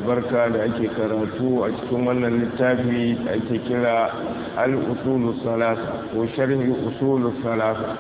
albarka da ake karatu a cikin wannan littafi da ake kira al-usulu salasa ko sharhi usulu salasa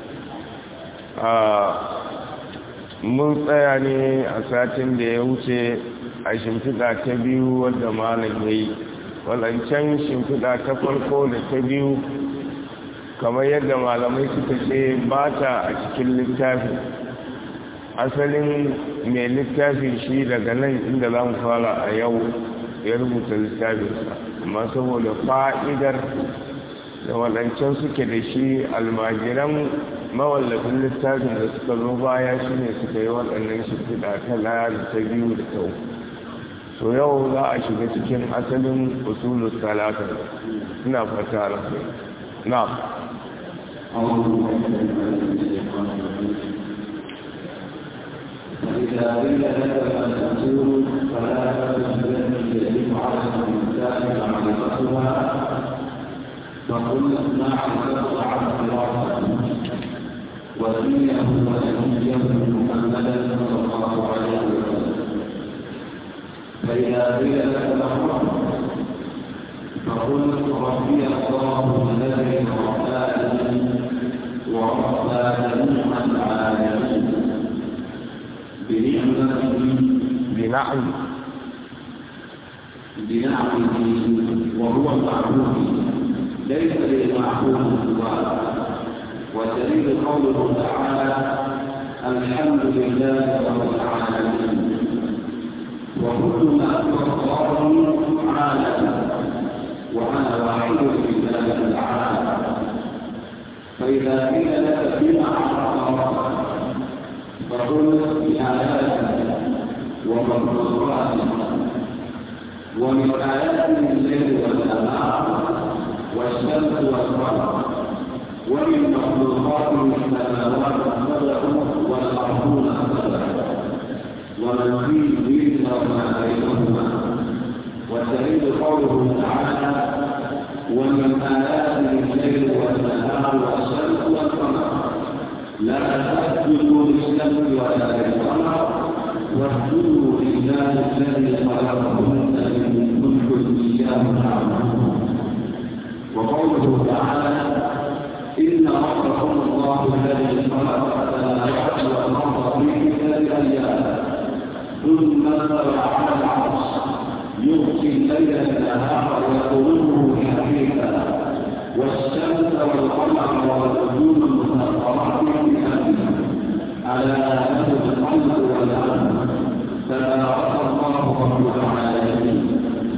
mun tsaya ne a satin da ya wuce a shimfiɗa ta biyu wadda malam ya yi wadancan shimfiɗa ta farko da ta biyu kamar yadda malamai suka ce ba ta a cikin littafi asalin mai littafi shi daga nan inda za mu fara a yau ya rubuta littafinsa amma saboda fa'idar da waɗancan suke da shi almajiran mawallafin littafin da suka zo baya shi ne suka yi waɗannan shimfiɗa ta laya da ta biyu da ta so yau za a shiga cikin asalin usulun talata ina fata rafi na فإذا قيل لك الأصول فلا تجد يجب على الإنسان معرفتها فقل معرفة عبد الله ودينه ونبيه محمدا صلى الله عليه وسلم فإذا قيل لك الأمر فقل ربي الله الذي رباني وربى جميع العالمين بنعمته بنعم بنعمه وهو المعبود ليس للمعبود سواه ودليل قوله تعالى الحمد لله رب العالمين وكل ما الله عالم وانا واحد لله تعالى فاذا قيل لك بما عرف ربك فقل بآياته ومخلوقاته ومن آياته الليل والنهار والشمس والقمر ومن مخلوقاته السماوات السبع والأرضون السبع ومن فيهن وما بينهما والدليل قوله تعالى ومن آياته الليل والنهار والشمس والقمر لا تسجدوا للشمس ولا للقمر واسجدوا لله الذي خلقهن ان كنتم اياه تعبدون وقوله تعالى ان ربكم الله الذي خلق السماوات والارض في ستة ايام ثم استوى على العرش يغشي الليل النهار ويطلبه حديثا والشمس والقمر والنجوم المسخرات بأمره على له الخلق والأمر تبارك الله رب العالمين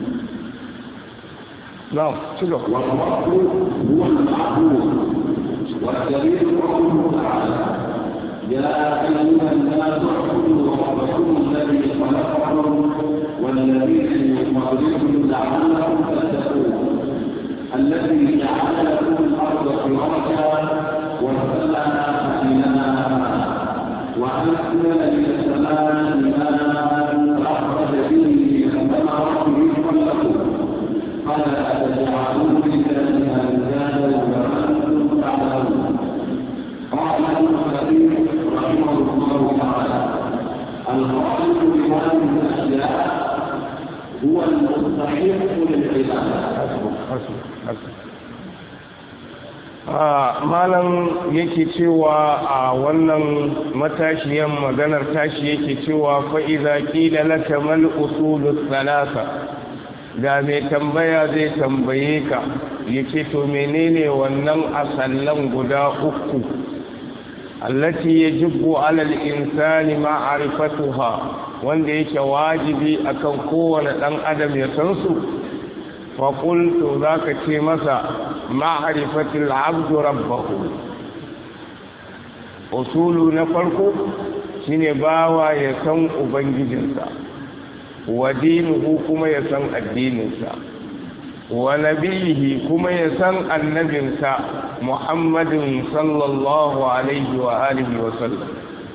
نعم شنو والرب هو المعبود والدليل قوله تعالى يا أيها الناس اعبدوا ربكم الذي خلقكم والذين من قبلكم لعلكم تتقون الذي جعل لكم الارض فراشا والسماء بناء وانزل من السماء ماء فاخرج به من الثمرات رزقا لكم فلا تجعلوا لله اندادا وانتم تعلمون قال ابن كثير رحمه الله تعالى الخالق بهذه الاشياء هو المستحق للعباده malam yake cewa a wannan matashiyan maganar tashi yake cewa fa'iza ƙila laka mal usulus salasa ga mai tambaya zai tambaye ka yake to menene wannan asallan guda uku allati yajibu alal insani ma'rifatuha wanda yake wajibi akan kowane dan adam ya san su fa qultu zaka ce masa ma'rifatul abdu rabbahu usulu na farko shine bawa ya san ubangijinsa wa dinuhu kuma ya san addininsa wa nabiyihi kuma ya san annabinsa muhammadin sallallahu alaihi wa alihi wa sallam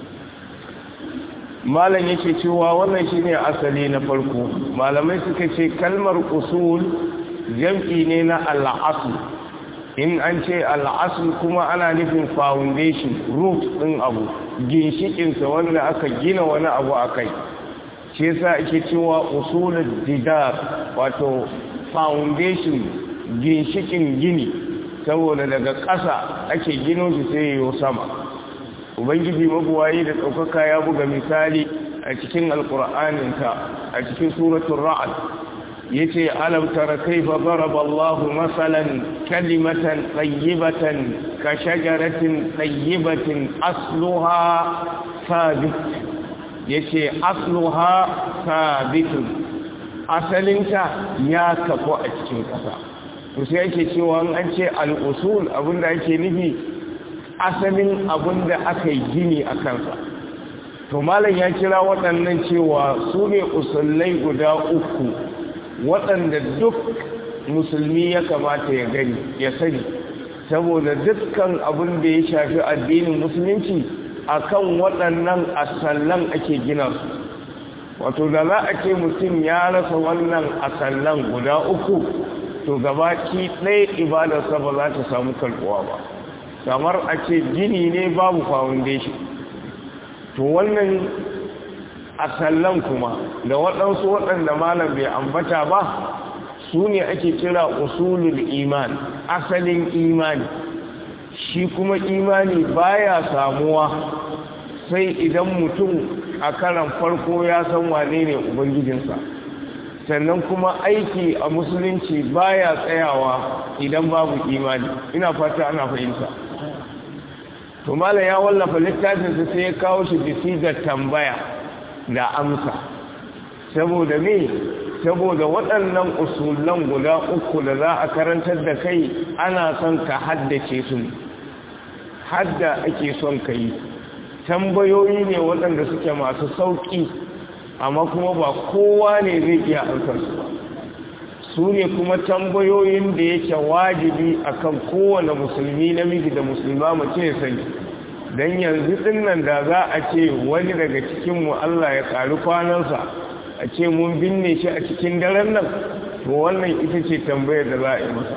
malam yake cewa wannan shine asali na farko malamai suka ce kalmar usul jam'i ne na al'asul in an ce al'asul kuma ana nufin foundation root ɗin abu ginshikinsa wanda aka gina wani abu a kai shi yasa ake cewa usulul didar wato foundation ginshikin gini saboda daga ƙasa ake gino shi sai yiwu sama ubangiji mabuwayi da ɗaukaka ya buga misali a cikin alƙur'aninka a cikin suratun ra'ad ya ce alam tara kaifa daraba Allah masalan kalimatan tayyibatan ka shajaratin tayyibatin asluha sabit yace asluha sabitun asalinta ya kafu a cikin ƙasa to sai yake cewa an ce al-usul abinda ake nufi asalin abinda aka yi gini a kansa to malam ya kira waɗannan cewa su ne usullai guda uku waɗanda duk musulmi ya kamata ya gani ya sani saboda dukkan abin da ya shafi addinin musulunci akan waɗannan asallan ake gina su wato da za a ce mutum ya rasa wannan asallan guda uku to gabaki ɗaya ibadarsa ba za ta samu karɓuwa ba kamar a ce gini ne babu foundation to wannan asallan kuma da waɗansu waɗanda malam bai ambata ba su ne ake kira usulul iman asalin imani shi kuma imani baya samuwa sai idan mutum a karan farko ya san wane ne ubangijinsa sannan kuma aiki a musulunci baya tsayawa idan babu imani ina fata ana fahimta to mala ya wallafa littafinsa sai ya kawo shi bisigar tambaya da amsa saboda me saboda waɗannan usulan guda uku da za a karantar da kai ana son ka haddace su hadda ake son ka yi tambayoyi ne waɗanda suke masu sauƙi amma kuma ba kowa ne zai iya amsarsu ba su ne kuma tambayoyin da yake wajibi akan kowane musulmi namiji da musulma mace ya sani don yanzu dinnan da za a ce wani daga cikinmu Allah ya ƙari kwanansa a ce mun binne shi a cikin daren nan to wannan ita ce tambayar da za a yi masa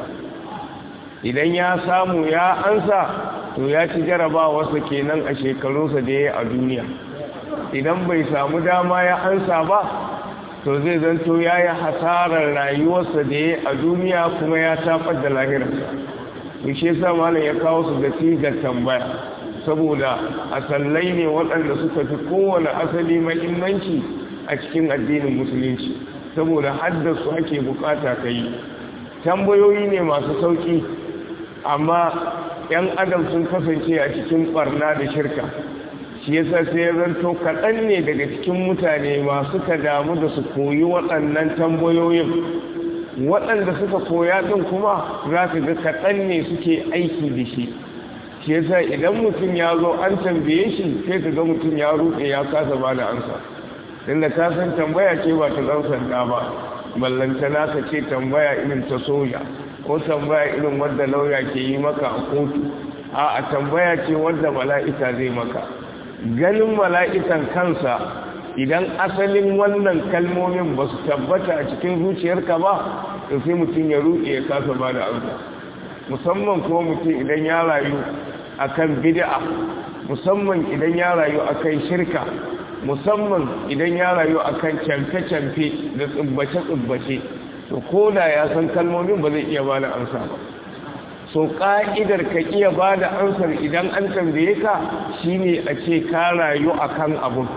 idan ya samu ya ansa to ya ci jarabawarsa kenan a shekarunsa da ya yi a duniya idan bai samu dama ya ansa ba to zai zanto ya yi hasarar rayuwarsa da ya a duniya kuma ya tafar da lahirarsa to shi yasa malam ya kawo su da sigar tambaya saboda asallai ne waɗanda suka fi kowane asali mahimmanci a cikin addinin musulunci saboda haddasu ake bukata ka yi tambayoyi ne masu sauƙi amma 'yan adam sun kasance a cikin barna da shirka shi yasa sai ya zanto kaɗan ne daga cikin mutane masu ka damu da su koyi waɗannan tambayoyin waɗanda suka koya ɗin kuma za ka ga kaɗan ne suke aiki da shi shi yasa idan mutum ya zo an tambaye shi sai ka ga mutum ya ruɗe ya kasa ba da ansa inda ka san tambaya ce ba ta ɗan sanda ba ballantana ka ce tambaya irin ta soja ko tambaya irin wadda lauya ke yi maka a kotu a tambaya ce wadda mala'ika zai maka ganin mala'ikan kansa idan asalin wannan kalmomin ba su tabbata a cikin zuciyarka ba da sai mutum ya ruɗe ya kasa ba da amsa musamman kuma mutum idan ya rayu akan bid'a musamman idan ya rayu akan shirka musamman idan ya rayu akan camfe-camfe da tsubbace-tsubbace to ko da ya san kalmomin ba zai iya ba da amsa ba so ka'idar ka iya ba da ansar idan an tambaye ka shine a ce ka rayu akan abun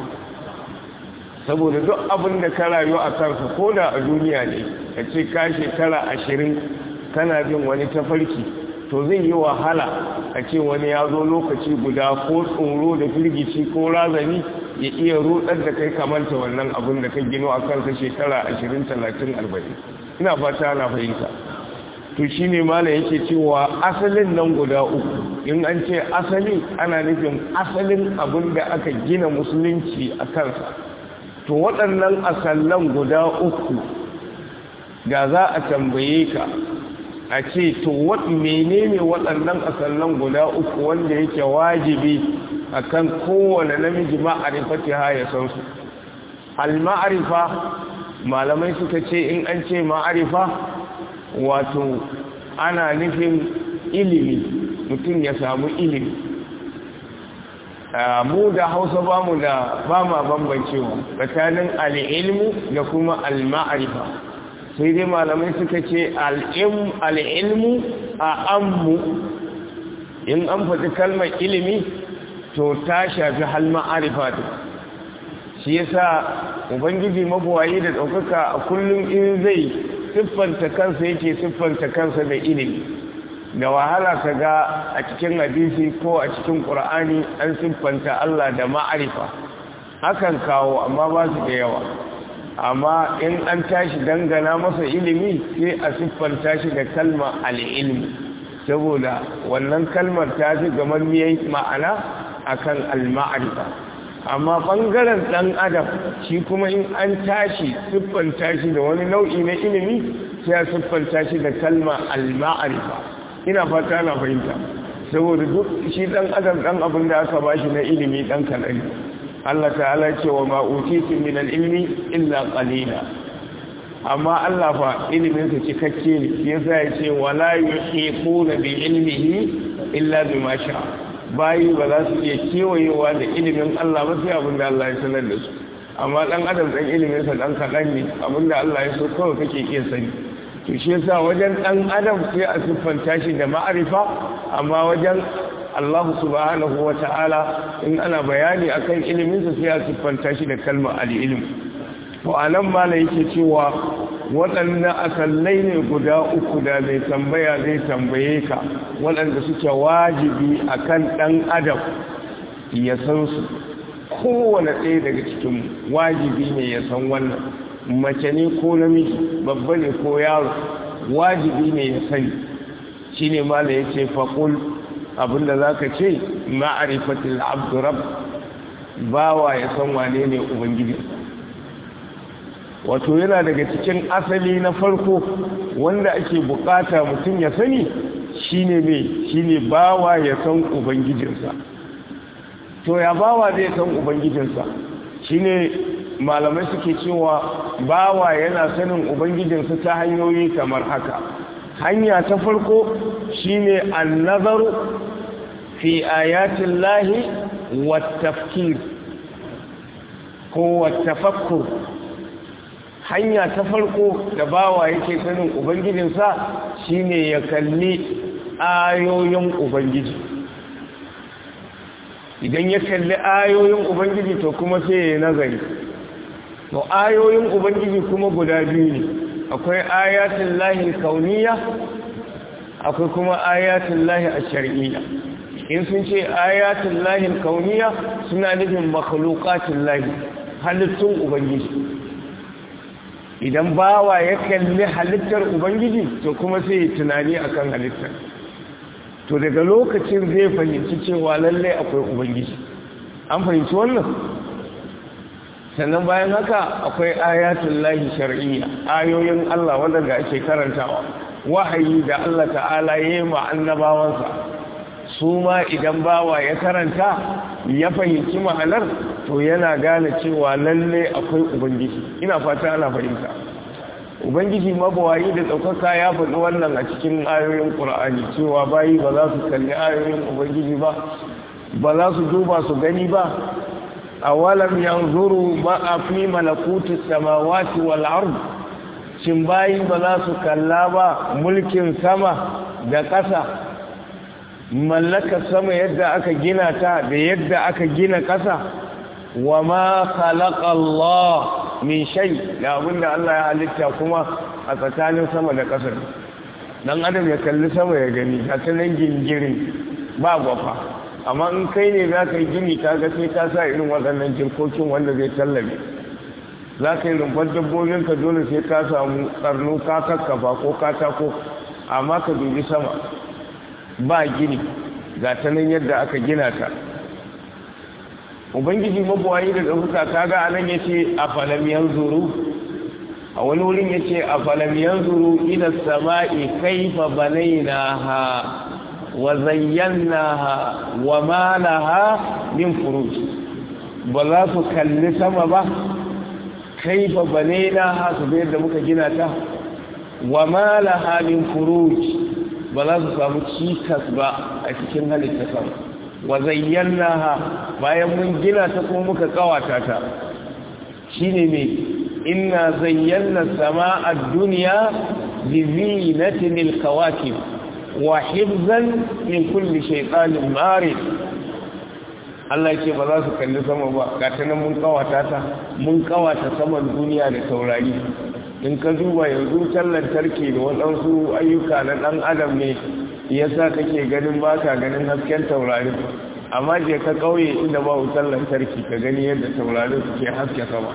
saboda duk abin da ka rayu a kansa ko da a duniya ne ka ce ka shekara ashirin kana bin wani tafarki to zai yi wahala a ce wani ya zo lokaci guda ko tsoro da firgici ko razani ya iya rudar da kai kamanta wannan abin da ka gino a kansa shekara ashirin talatin arba'in ina fata ana fahimta to shi ne mala yake cewa asalin nan guda uku in an ce asali ana nufin asalin abin da aka gina musulunci a kansa to waɗannan asallan guda uku da za a tambaye ka a ce to menene waɗannan asallan guda uku wanda yake wajibi akan kowane namiji ma'arifati ha ya san su al-ma'arifa malamai suka ce in an ce ma'arifa wato ana nufin ilimi mutum ya samu ilimi mu da hausa ba mu da ba ma bambancewa tsakanin al'ilmu da kuma al-ma'arifa sai dai malamai suka ce al'ilmu a ammu in an faɗi kalmar ilimi to ta shafi hal ma'arifa ta shi yasa ubangiji mabuwayi da ɗaukaka a kullum in zai siffanta kansa yake siffanta kansa da ilimi da wahala ka ga a cikin hadisi ko a cikin ƙur'ani an siffanta Allah da ma'arifa hakan kawo amma ba su da yawa amma in an tashi dangana masa ilimi sai a siffanta shi da kalma al'ilmi saboda wannan kalmar ta fi gamar miyai ma'ana akan al-ma'arifa amma ɓangaren ɗan adam shi kuma in an tashi siffanta shi da wani nau'i na ilimi sai a siffanta shi da kalma al-ma'arifa ina fata na fahimta saboda duk shi ɗan adam ɗan abin da aka ba shi na ilimi ɗan kaɗan Allah ta'ala ce wa ma'utitu min al-ilmi illa qalila amma Allah fa ilimin sa cikakke ne yasa ya ce wala yuhiquna bi ilmihi illa bima sha bayi ba za su iya kewayewa da ilimin Allah ba sai abin da Allah ya sanar da su amma dan adam dan ilimin sa dan kadan ne abin da Allah ya so kawai kake iya sani to shi yasa wajen dan adam sai a siffanta shi da ma'arifa amma wajen Allah subhanahu wa ta'ala in ana bayani akan iliminsa sai a siffanta shi da kalmar al'ilm to anan mala yake cewa waɗannan asallai ne guda uku da mai tambaya zai tambaye ka waɗanda suke wajibi akan ɗan adam ya san su kowane ɗaya daga cikin wajibi ne ya san wannan mace ne ko namiji babba ne ko yaro wajibi ne ya sani shine mala yace faqul abinda za ka ce ma'arifatul abdurab bawa ya san wane ne ubangiji wato yana daga cikin asali na farko wanda ake bukata mutum ya sani shine me shine bawa ya san ubangijinsa to ya bawa zai san ubangijinsa shine malamai suke cewa bawa yana sanin ubangijinsa ta hanyoyi kamar haka hanya ta farko shine annazaru fi ayatin lahi wattafkir ko wattafakkur hanya ta farko da bawa yake sanin ubangijinsa shine ya kalli ayoyin ubangiji idan ya kalli ayoyin ubangiji to kuma sai ya nazari to ayoyin ubangiji kuma guda biyu ne akwai ayatin lahi kauniya akwai kuma ayatin lahi a shari'iyya in sun ce ayatin lahi kauniya suna nufin makhluqatin lahi halittun ubangiji idan bawa ya kalli halittar ubangiji to kuma sai tunani akan halittar to daga lokacin zai fahimci cewa lallai akwai ubangiji an fahimci wannan sannan bayan haka akwai ayatun lahi shar'iyya ayoyin Allah waɗanda ake karantawa wahayi da Allah ta'ala ya yi annabawansa su ma idan bawa ya karanta ya fahimci ma'anar to yana gane cewa lalle akwai ubangiji ina fata ana fahimta ubangiji mabawayi da ɗaukaka ya faɗi wannan a cikin ayoyin ƙur'ani cewa bayi ba za su kalli ayoyin ubangiji ba ba za su duba su gani ba awalam yanzuru ma a fi malakutu samawati wal ard shin bayi ba za su kalla ba mulkin sama da ƙasa mallakar sama yadda aka gina ta da yadda aka gina ƙasa wa ma khalaqa Allah min shay da abinda Allah ya halitta kuma a tsakanin sama da ƙasa dan adam ya kalli sama ya gani ta nan gingirin ba gwafa amma in kai ne za ka yi gini ka ga sai ka sa irin waɗannan jirkokin wanda zai tallabe za ka yi rumfar dabbobin ka dole sai ka samu karnu ka kakkafa ko katako amma ka dubi sama ba gini ga ta nan yadda aka gina ta ubangiji mabuwayi da ɗaukuka ta ga anan ya ce a falamiyan zuru a wani wurin ya ce a falamiyan zuru ila sama'i kaifa banaina ha wa zayyana ha wa mana ha min furuj ba za su kalli sama ba kaifa banaina ha su bayar da muka gina ta wa mana ha min furuj ba za su samu cikas ba a cikin halitta sama wa zayyanaha bayan mun gina ta kuma muka kawata ta shine ne inna zayyana sama'a ad-dunya bi zinatin al-kawakib wa hifzan min kulli shaytanin marid Allah ce ba za su kalli sama ba ga ta nan mun kawata ta mun kawata saman duniya da taurari in ka duba yanzu wutar lantarki da waɗansu ayyuka na ɗan adam ne yasa kake ganin ba ka ganin hasken taurari amma je ka ƙauye inda ba wutar lantarki ka gani yadda taurari suke haske sama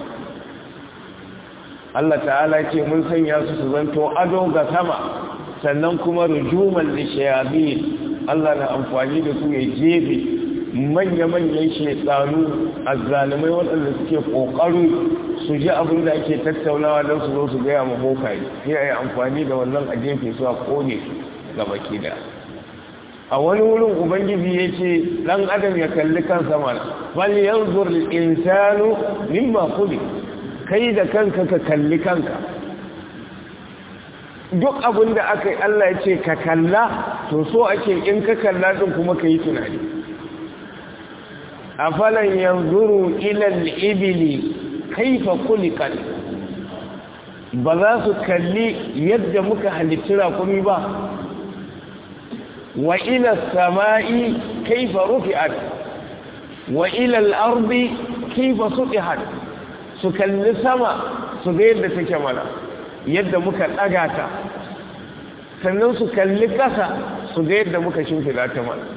Allah ta'ala ce mun sanya su su zanto ado ga sama sannan kuma rujuman lishayabi Allah na amfani da su ya jebe manya-manyan shekaru a zalimai waɗanda suke ƙoƙaru su ji abin da ake tattaunawa don su zo su gaya ma bokaye sai a yi amfani da wannan a jefe su a ƙone ga baki da a wani wurin ubangiji ya ce ɗan adam ya kalli kansa mana bal yanzur insanu mimma kuli kai da kanka ka kalli kanka duk abin da aka yi Allah ya ce ka kalla to so ake in ka kalla din kuma ka yi tunani afalan yanzuru ilal ibili kaifa kulikat ba za su kalli yadda muka halitti rakumi ba wa ila sama'i kaifa rufi'at wa ila al-ardi kaifa sutihat su kalli sama su ga yadda take mana yadda muka daga ta sannan su kalli kasa su ga yadda muka shimfida ta mana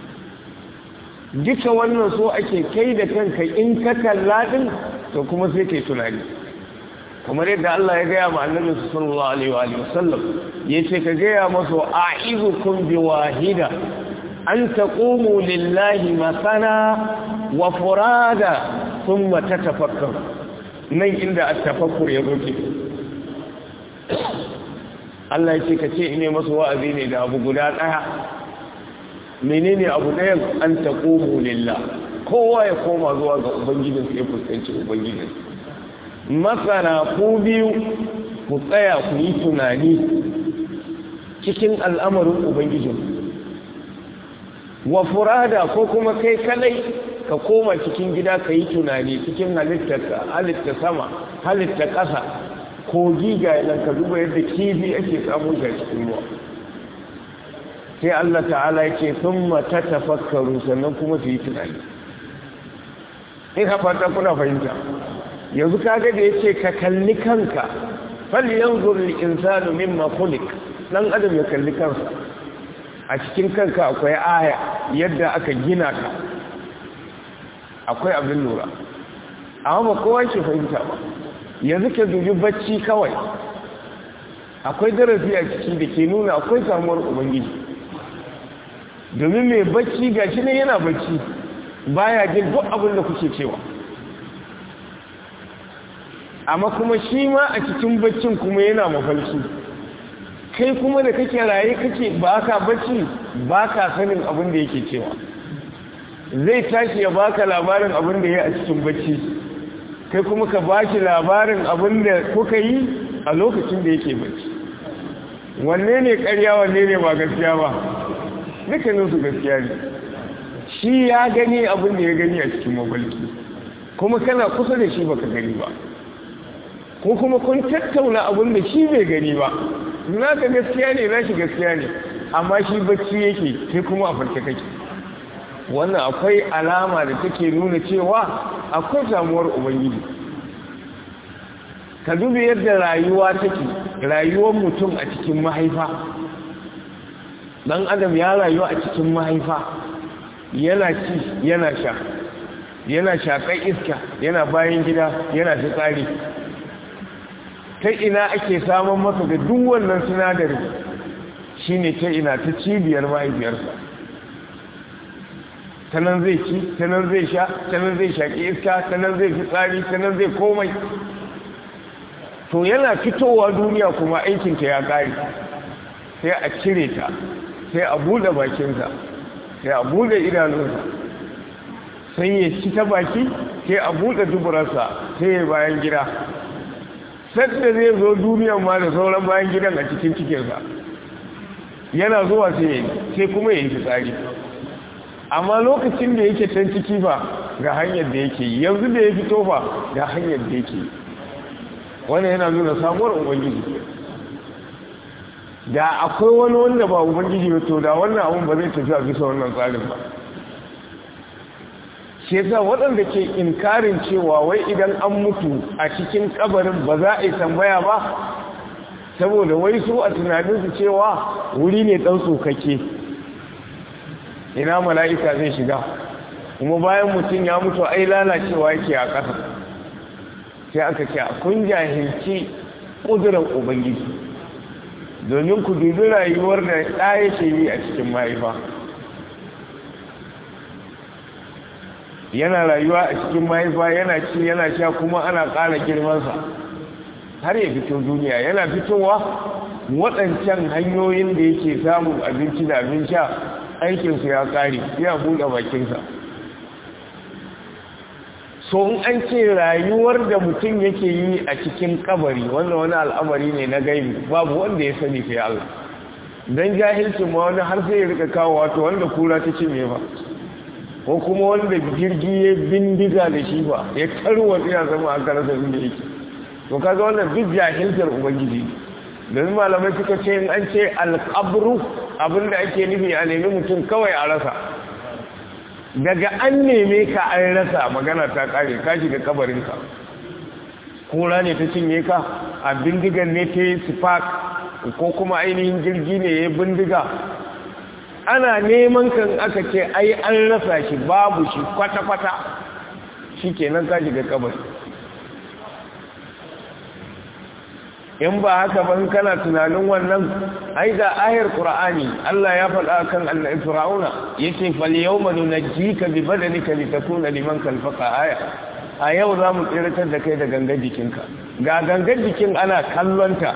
duka wannan so ake kai da kanka in ka kalla din to kuma sai kai tunani kamar yadda Allah ya gaya ma annabi sallallahu alaihi wa alihi wasallam yace ka gaya masa a'izukum bi wahida an taqumu lillahi masana wa furada thumma tatafakkaru nan inda at-tafakkur ya zoke Allah yace ka ce ine masa wa'azi ne da abu guda daya menene abu ɗayan an taqumu lillah kowa ya koma zuwa ga ubangijinsa ya fuskanci ubangijinsa masana ku biyu ku tsaya ku yi tunani cikin al'amarin ubangijin wa furada ko kuma kai kadai ka koma cikin gida ka yi tunani cikin halitta sama halitta ƙasa ko giga nan ka duba yadda kifi ake samun ga cikin ruwa sai Allah ta'ala ya ce sun mata tafakkaru sannan kuma su yi tunani in haɓata kuna fahimta yanzu kaga da yace ka kalli kanka fal yanzur lil insanu mimma khuliq dan adam ya kalli kansa a cikin kanka akwai aya yadda aka gina ka akwai abin lura amma ba kowa ke fahimta ba yanzu ka dubi bacci kawai akwai darasi a ciki da ke nuna akwai samuwar ubangiji domin mai bacci gashi ne yana bacci baya jin duk abin da kuke cewa amma kuma shi ma a cikin baccin kuma yana mafalki kai kuma da kake raye kake ba ka bacci ba ka sanin abin da yake cewa zai tashi ya baka labarin abin da ya a cikin bacci kai kuma ka baki labarin abin da kuka yi a lokacin da yake bacci wanne ne karya wanne ne ba gaskiya ba dukkaninsu gaskiya ne shi ya gani abin da ya gani a cikin mafalki kuma kana kusa da shi baka gani ba ko kuma kun tattauna abin da shi bai gani ba na ka gaskiya ne na shi gaskiya ne amma shi bacci yake sai kuma a farke kake wannan akwai alama da take nuna cewa akwai samuwar ubangiji ka dubi yadda rayuwa take rayuwar mutum a cikin mahaifa dan adam ya rayu a cikin mahaifa yana ci yana sha yana shaƙar iska yana bayan gida yana fitsari ta ina ake samun masa da duk wannan sinadari shine ta ina ta cibiyar mahaifiyarsa ta nan zai ci ta nan zai sha ta nan zai shaƙi iska ta nan zai fitsari ta nan zai komai to yana fitowa duniya kuma aikinta ya ƙari sai a cire ta sai a buɗe bakinsa sai a buɗe idanunsa sai ya ci ta baki sai a buɗe duburarsa sai ya bayan gida sadda zai zo duniyan ma da sauran bayan gidan a cikin cikinsa yana zuwa sai ya sai kuma ya yi fitsari amma lokacin da yake can ciki ba ga hanyar da yake yanzu da ya fito ba ga hanyar da yake wannan yana nuna samuwar ubangiji da akwai wani wanda ba ubangiji ba to da wannan abun ba zai tafi a bisa wannan tsarin ba shi yasa waɗanda ke inkarin cewa wai idan an mutu a cikin kabarin ba za a yi tambaya ba saboda wai su a tunaninsu cewa wuri ne ɗan tsokake ina mala'ika zai shiga kuma bayan mutum ya mutu ai lalacewa yake a ƙasa sai aka ce a kun jahilci ƙudurar ubangiji domin ku dubi rayuwar da ɗaya ke yi a cikin mahaifa yana rayuwa a cikin mahaifa yana ci yana sha kuma ana ƙara girmansa har ya fito duniya yana fitowa waɗancan hanyoyin da yake samun abinci da abin sha aikinsu ya ƙare ya buɗe bakinsa so in an ce rayuwar da mutum yake yi a cikin kabari wanda wani al'amari ne na gaibi babu wanda ya sani sai Allah don jahilcin ma wani har sai ya rika kawo wato wanda kura ta ce ba ko kuma wanda jirgi ya bindiga da shi ba ya tarwa ya zama a karasa inda yake to kaga wannan duk jahiltar ubangiji domin malamai suka ce in an ce alƙabru abinda ake nufi a nemi mutum kawai a rasa daga an neme ka an rasa magana ta kare ka shiga kabarinka kura ne ta cinye ka a bindigan ne ta yi spark ko kuma ainihin jirgi ne ya bindiga ana neman kan aka ce ai an rasa shi babu shi kwata-kwata shi kenan ka shiga kabari in ba haka ban kana tunanin wannan ai da ayar qur'ani Allah ya faɗa kan annabi fir'auna yace fal yawma nunajjika bi badanika litakuna liman khalfaqa aya a yau za mu tsiratar da kai da gangan jikinka ga gangan jikin ana kallonta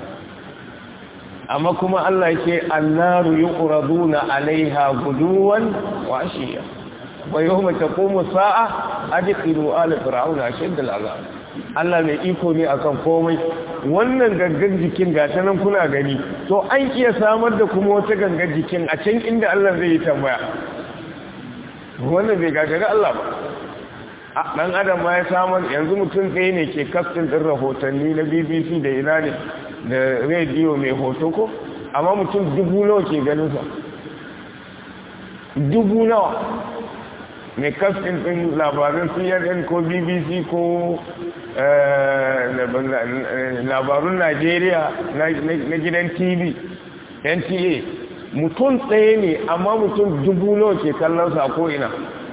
amma kuma Allah yake annaru yuqraduna alaiha guduwan wa ashiya wa yawma taqumu sa'a adkhilu ala fir'auna ashadda al'azab Allah mai iko ne akan komai wannan gangan jikin gata nan kuna gani to an iya samar da kuma wata gangan jikin a can inda Allah zai yi tambaya wannan bai gagara Allah ba a ɗan adam ma ya samar yanzu mutum tsaye ne ke kaftin ɗin rahotanni na bbc da ina ne da rediyo mai hoto ko amma mutum dubu nawa ke ganinsa dubu nawa mai kaftin ɗin labarin cnn ko bbc ko labarun najeriya na gidan tv nta mutum tsaye ne amma mutum dubu nawa ke kallonsa ko ina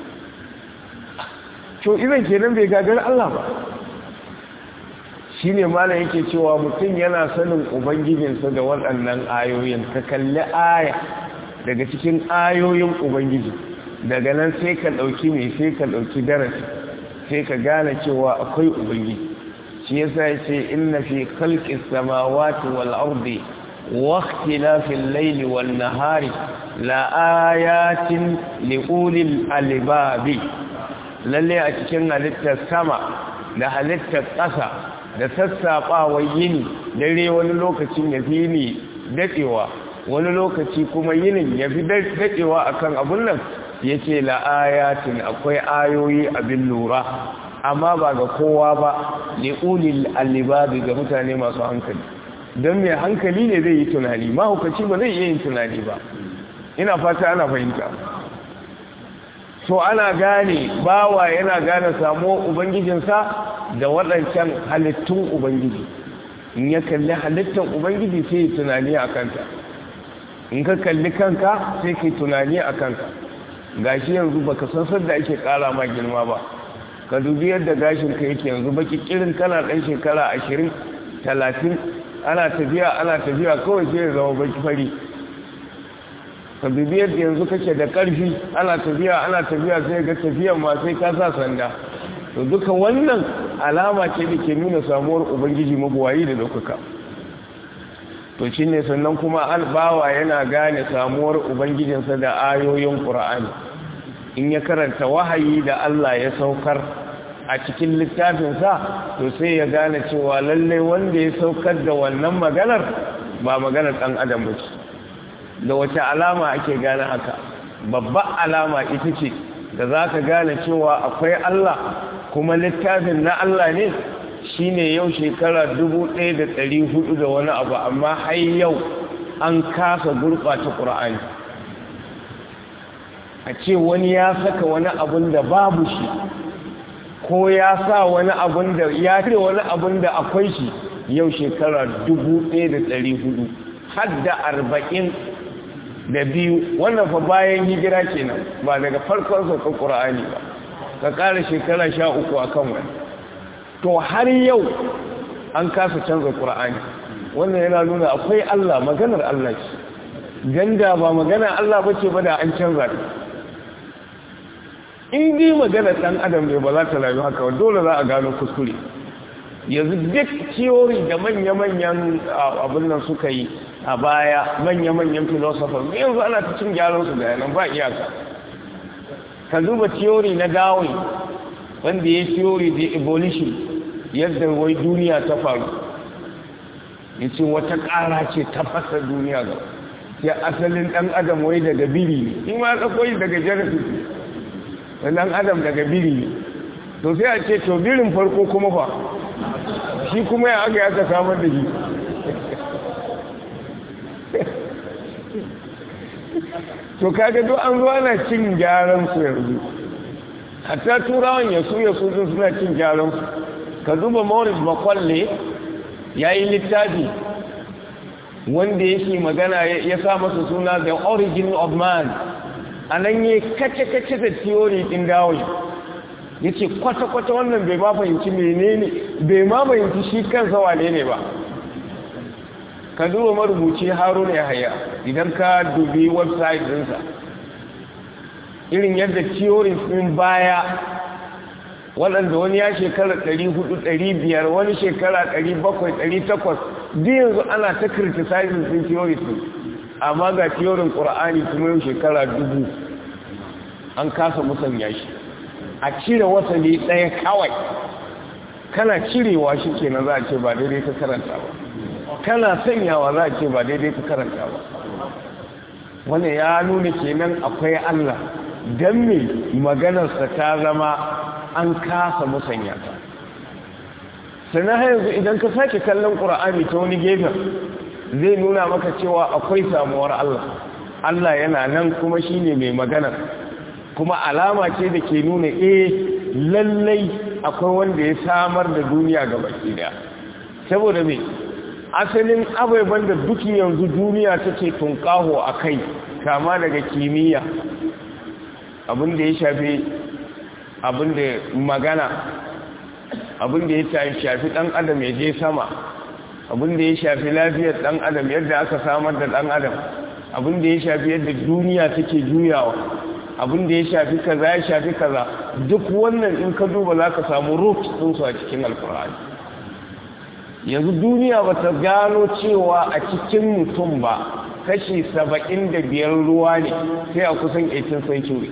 to idan kenan bai gagar allah ba shi ne malam yake cewa mutum yana sanin ubangijinsa da waɗannan ayoyin ka kalli aya daga cikin ayoyin ubangiji daga nan sai ka ɗauki mai sai ka ɗauki darasi sai ka gane cewa akwai ubangiji shi yasa ya ce inna fi khalqis samawati wal ardi wa ikhtilafil layli wan nahari la ayatin li ulil albabi lalle a cikin halittar sama da halittar ƙasa da sassaɓawa yini dare wani lokacin ya fi ni daɗewa wani lokaci kuma yinin ya fi daɗewa akan abun nan ya ce la'ayatin akwai ayoyi abin lura amma ba ga kowa ba ne ulil alibabi ga mutane masu hankali don mai hankali ne zai yi tunani mahaukaci ba zai iya yin tunani ba ina fata ana fahimta so ana gane bawa yana gane samuwar ubangijinsa da waɗancan halittun ubangiji in ya kalli halittar ubangiji sai yi tunani a kanta in ka kalli kanka sai ka yi tunani a kanka gashi yanzu baka san sadda ake kara ma girma ba ka dubi yadda gashin ka yake yanzu baki kirin kana dan shekara ashirin talatin ana tafiya ana tafiya kawai sai ya zama baki fari ka dubi yadda yanzu kake da karfi ana tafiya ana tafiya sai ga tafiyan ma sai ka sa sanda to duka wannan alama ce da ke nuna samuwar ubangiji mabuwayi da ɗaukaka to shi ne sannan kuma albawa yana gane samuwar ubangijinsa da ayoyin ƙura'ani in ya karanta wahayi da Allah ya saukar a cikin littafinsa to sai ya gane cewa lallai wanda ya saukar da wannan maganar ba maganar ɗan adam ba ce da wace alama ake gane haka babban alama ita ce da za ka gane cewa akwai Allah kuma littafin na Allah ne shine yau shekara dubu ɗaya da ɗari hudu da wani abu amma har yau an kasa gurɓata ƙura'ani a ce wani ya saka wani abun da babu shi ko ya sa wani abun da ya cire wani abun da akwai shi yau shekara dubu ɗaya da ɗari hudu har da arba'in da biyu wannan fa bayan hijira kenan ba daga farkon saukar ƙura'ani ba ka ƙara shekara sha uku a kan wani to har yau an kasa canza ƙura'ani wannan yana nuna akwai Allah maganar Allah ce ganda ba maganar Allah ba ce ba da an canza ta in dai maganar ɗan adam ne ba za ta rayu haka dole za a gano kuskure yanzu duk theory da manya-manyan abin nan suka yi a baya manya-manyan philosophers yanzu ana ta cin gyaran su da yanan ba iyaka ka duba theory na darwin wanda ya theory da evolution yadda wai duniya ta faru ya ce wata ƙara ce ta fasa duniya ga ya asalin ɗan adam wai daga biri ne in ma tsakoyi daga genesis da ɗan adam daga biri ne to sai a ce to birin farko kuma fa shi kuma ya aka yaka samar da shi to kaga duk an zo ana cin gyaran su yanzu hatta turawan yasu yasu sun suna cin gyaran su ka duba Morris Makwalle ya yi littafi wanda yake magana ya sa masa suna the origin of man a nan yi kace-kace da theory ɗin dawon ya ce kwata-kwata wannan bai ma fahimci menene bai ma fahimci shi kansa wane ne ba ka duba marubuci haruna ya haya idan ka dubi website dinsa irin yadda theories din baya waɗanda wani ya shekara 400-500 wani shekara 700-800 duk yanzu ana ta criticizing din theories din amma ga theorin ƙura'ani kuma yau shekara dubu an kasa musanya shi a cire wasali ɗaya kawai kana cirewa shi kenan za a ce ba daidai ka karanta ba kana sanyawa za a ce ba daidai ka karanta ba wani ya nuna kenan akwai Allah don me maganarsa ta zama an kasa musanya ta sannan yanzu idan ka sake kallon ƙura'ani ta wani gefen zai nuna maka cewa akwai samuwar Allah Allah yana nan kuma shi ne mai magana kuma alama ce da ke nuna eh lallai akwai wanda ya samar da duniya ga baki daya saboda me asalin abubuwan da duk yanzu duniya take tunkaho a kai kama daga kimiyya abinda ya shafi abinda magana abinda ya shafi dan adam ya je sama abinda ya shafi lafiyar dan adam yadda aka samar da dan adam abinda ya shafi yadda duniya take juyawa abinda ya shafi kaza ya shafi kaza duk wannan in ka duba za ka samu roots ɗinsu a cikin alkur'ani yanzu duniya ba ta gano cewa a cikin mutum ba kashi saba'in da biyar ruwa ne sai a kusan 18 century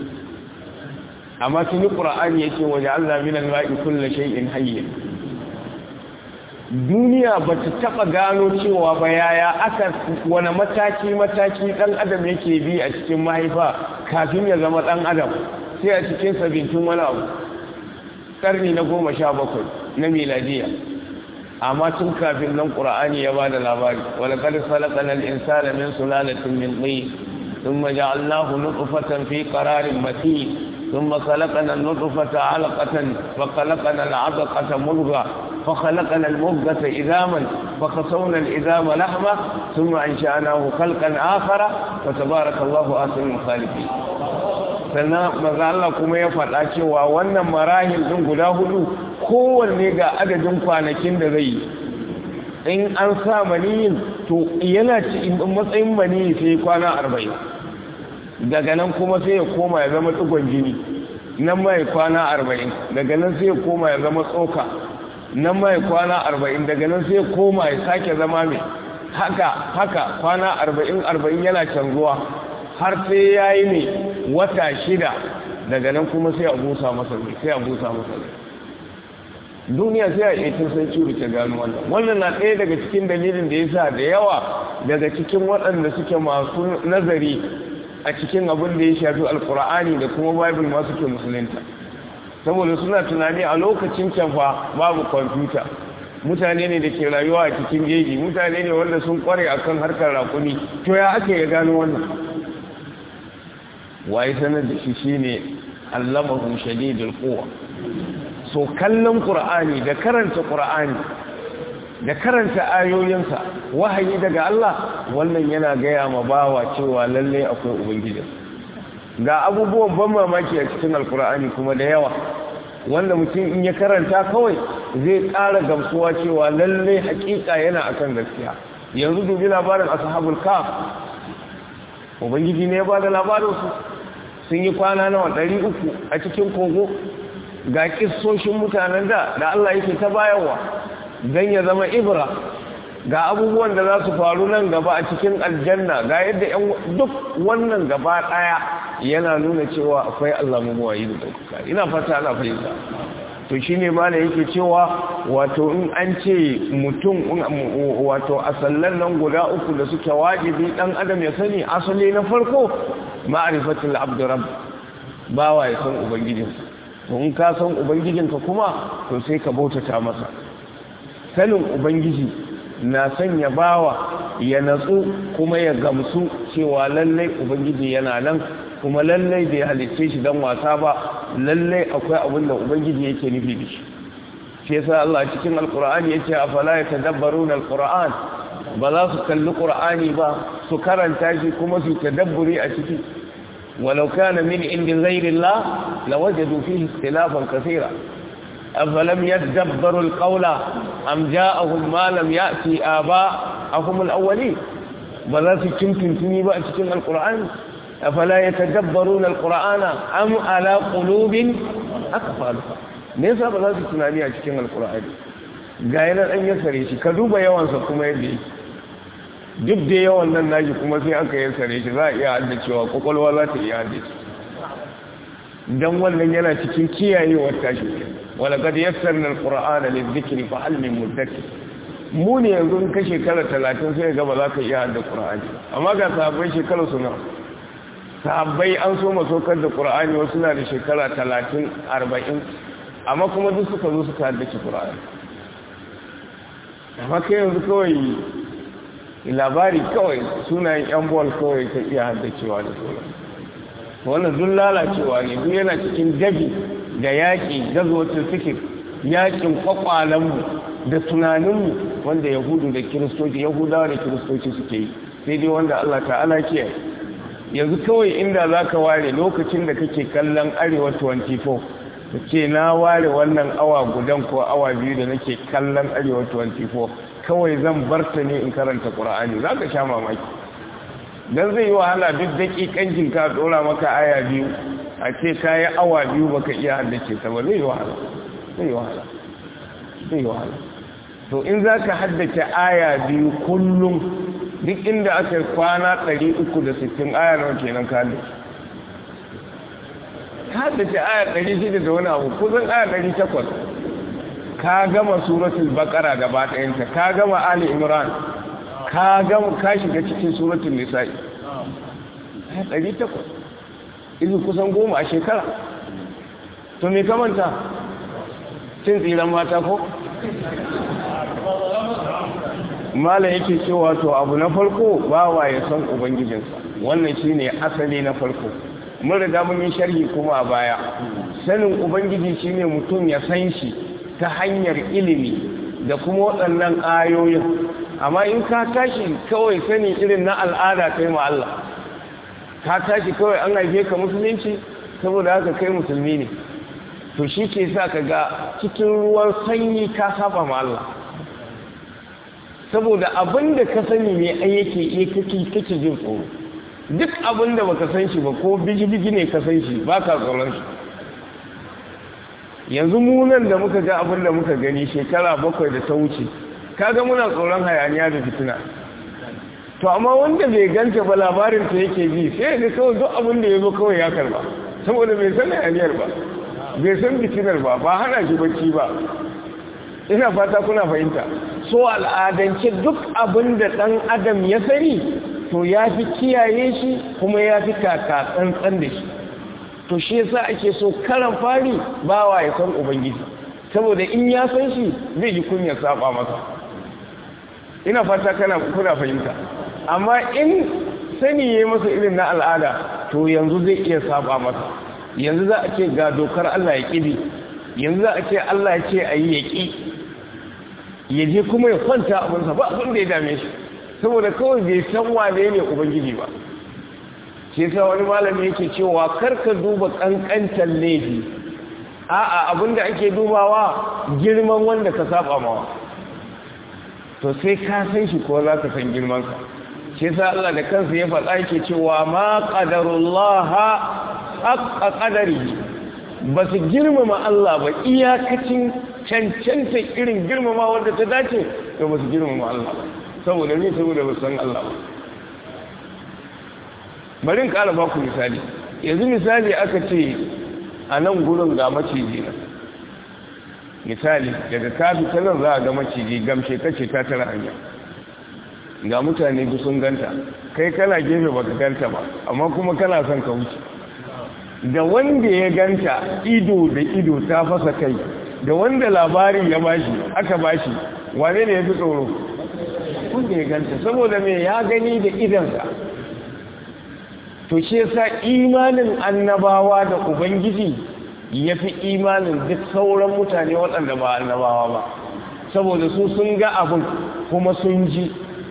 amma tuni ƙura'ani ya ce waje allah minan ma'i kulla shay'in hayyin duniya ba ta taɓa gano cewa ba yaya aka wani mataki-mataki ɗan adam yake bi a cikin mahaifa kafin ya zama ɗan adam sai a cikin sabintun wani abu ƙarni na goma sha bakwai na miladiya amma tun kafin nan ƙura'ani ya ba da labari wani ƙarfi falakanar insana min sulalatin min ɗai ثم جعلناه نطفة في قرار متين ثم خلقنا النطفة علقة فخلقنا العلقة مضغة فخلقنا المضغة إذاما فخسونا الإذام لحمة ثم أنشأناه خلقا آخر فتبارك الله آسن الخالقين sannan maza Allah kuma ya faɗa cewa wannan marahil ɗin guda hudu kowanne ga adadin kwanakin da zai yi in an sa maniyin to yana ci matsayin maniyi sai kwana arba'in daga nan kuma sai ya koma ya zama tsugon jini nan mai kwana arba'in daga nan sai ya koma ya zama tsoka nan mai kwana arba'in daga nan sai ya koma ya sake zama mai haka haka kwana arba'in arba'in yana canzuwa har sai ya yi mai wata shida daga nan kuma sai a busa masa sai a busa masa duniya sai a etin sai curi ta gano wannan wannan na ɗaya daga cikin dalilin da ya sa da yawa daga cikin waɗanda suke masu nazari a cikin abin da ya shafi alkur'ani da kuma bible masu ke musulunta saboda suna tunani a lokacin can fa babu kwamfuta mutane ne da ke rayuwa a cikin jeji mutane ne wanda sun kware akan harkar rakuni to ya ake ya gano wannan waye sanar da shi shine allamahu shadidul quwa so kallon qur'ani da karanta qur'ani da karanta ayoyinsa wahayi daga Allah wannan yana gaya ma bawa cewa lalle akwai ubangiji ga abubuwan ban mamaki a cikin alkur'ani kuma da yawa wanda mutum in ya karanta kawai zai ƙara gamsuwa cewa lalle hakika yana akan gaskiya yanzu dubi labarin ashabul kaf ubangiji ne ya bada labarin su sun yi kwana nawa ɗari uku a cikin kogo ga kissoshin mutanen da da Allah yake ta bayarwa don ya zama ibra ga abubuwan da za su faru nan gaba a cikin aljanna ga yadda yan duk wannan gaba daya yana nuna cewa akwai Allah mabuwayi da ɗaukaka ina fata ana fahimta to shi ne ma da yake cewa wato in an ce mutum wato a sallan nan guda uku da suke wajibi ɗan adam ya sani asali na farko ma'arifatul abdurrab bawa ya san ubangijinsa to in ka san ubangijinka kuma to sai ka bautata masa sanin ubangiji na sanya bawa ya natsu kuma ya gamsu cewa lallai ubangiji yana nan kuma lallai bai halitce shi don wasa ba lallai akwai abin da ubangiji yake nufi da shi shi yasa Allah cikin alkur'ani yace afala yatadabbaruna alqur'an ba za su kalli qur'ani ba su karanta shi kuma su tadabburi a ciki walau kana min indi ghayrillah lawajadu fihi ikhtilafan kaseera أفلم يدبروا القول أم جاءهم ما لم يأتي آباءهم الأولين بلا تكمتم تني بقى تكم القرآن أفلا يتدبرون القرآن أم على قلوب أقفالها ليس بلا تتناني أتكم القرآن قائلا أن يسري شي كذوب يوان سكما يدي duk da yawan nan naji kuma sai aka yi sare shi za a iya haddacewa kwakwalwa za ta iya haddace don wannan yana cikin kiyayewar tashi ولقد يسرنا القرآن للذكر فهل من مدكر mu ne yanzu in ka shekara talatin sai ga ba za ka iya hada ƙura'ani amma ga sahabbai shekara suna sahabbai an so masokar da ƙura'ani wasu na da shekara talatin arba'in amma kuma duk suka zo suka haddace ƙura'ani amma kai yanzu kawai labari kawai sunayen yan bol kawai ka iya haddacewa da sauran wannan duk lalacewa ne duk yana cikin dabi da yaƙi gazwacin fikir yaƙin kwakwalenmu da tunaninmu wanda yahudu da kiristoci yahudawa da kiristoci suke yi sai dai wanda Allah ta'ala ke yanzu kawai inda za ka ware lokacin da kake kallon arewa 24 ka ce na ware wannan awa gudan ko awa biyu da nake kallon arewa 24 kawai zan barta ne in karanta ƙura'ani za ka sha mamaki don zai yi wahala duk daƙiƙancin ka ɗora maka aya biyu a ce ka yi awa biyu baka iya haddace ta ba zai yi wahala zai yi wahala zai yi wahala to in za ka haddace aya biyu kullum duk inda aka yi kwana 360 aya nawa kenan ka haddace ka haddace aya 600 da wani abu kusan aya 800 ka gama suratul baqara gaba ɗayanta ka gama ali imran ka gama ka shiga cikin suratul nisa'i aya 800 izu kusan goma a shekara to me kamanta cin tsiran mata ko mala yake cewa to abu na farko bawa ya san ubangijinsa wannan shine asali na farko mun riga mun yi sharhi kuma a baya sanin ubangiji shine mutum ya san shi ta hanyar ilimi da kuma waɗannan ayoyin amma in ka tashi kawai sani irin na al'ada kai ma Allah ka tashi kawai an haife ka musulunci saboda haka kai musulmi ne to shi ke sa ka ga cikin ruwan sanyi ka saba ma Allah saboda abin da ka sani ne ai yake iya kake kake jin tsoro duk abin da baka san shi ba ko biji-biji ne ka san shi ba ka tsoron shi yanzu munan da muka ga abin da muka gani shekara bakwai da ta wuce kaga muna tsoron hayaniya da fitina to amma wanda bai ganta ba labarin ta yake bi sai ga kawai duk abin da ya zo kawai ya karba saboda bai san hayaniyar ba bai san fitinar ba ba hana shi bacci ba ina fata kuna fahimta so al'adance duk abin da ɗan adam ya sani to ya fi kiyaye shi kuma ya fi kaka tsantsan da shi to shi yasa ake so karan fari bawa ya san ubangiji saboda in ya san shi zai ji kunyar saba masa ina fata kana kuna fahimta amma in sani ya masa irin na al'ada to yanzu zai iya saba masa yanzu za a ce ga dokar Allah ya ƙibi yanzu za a ce Allah ya ce a yi ya ƙi ya je kuma ya kwanta abinsa ba abin da ya dame shi saboda kawai bai san wane ne ubangiji ba shi sa wani malami yake cewa karka duba kankantar laifi a'a abin da ake dubawa girman wanda ka saba mawa to sai ka san shi ko za ka san girmansa shi sa Allah da kansa ya faɗa yake cewa ma qadarullaha haqqa qadari ba su girmama Allah ba iyakacin cancanta irin girmama wanda ta dace to ba su girmama Allah ba saboda ne saboda ba san Allah ba bari in ƙara ba ku misali yanzu misali aka ce a nan gurin ga maciji na misali daga kafi ta nan za a ga maciji gamshe kace ta tara hanya ga mutane duk sun ganta kai kana gefe ba ka ganta ba amma kuma kana son ka wuce da wanda ya ganta ido da ido ta fasa kai da wanda labari ya bashi aka bashi wane ne ya fi tsoro wanda ya ganta saboda me ya gani da idansa to shi yasa imanin annabawa da ubangiji ya fi imanin duk sauran mutane waɗanda ba annabawa ba saboda su sun ga abin kuma sun ji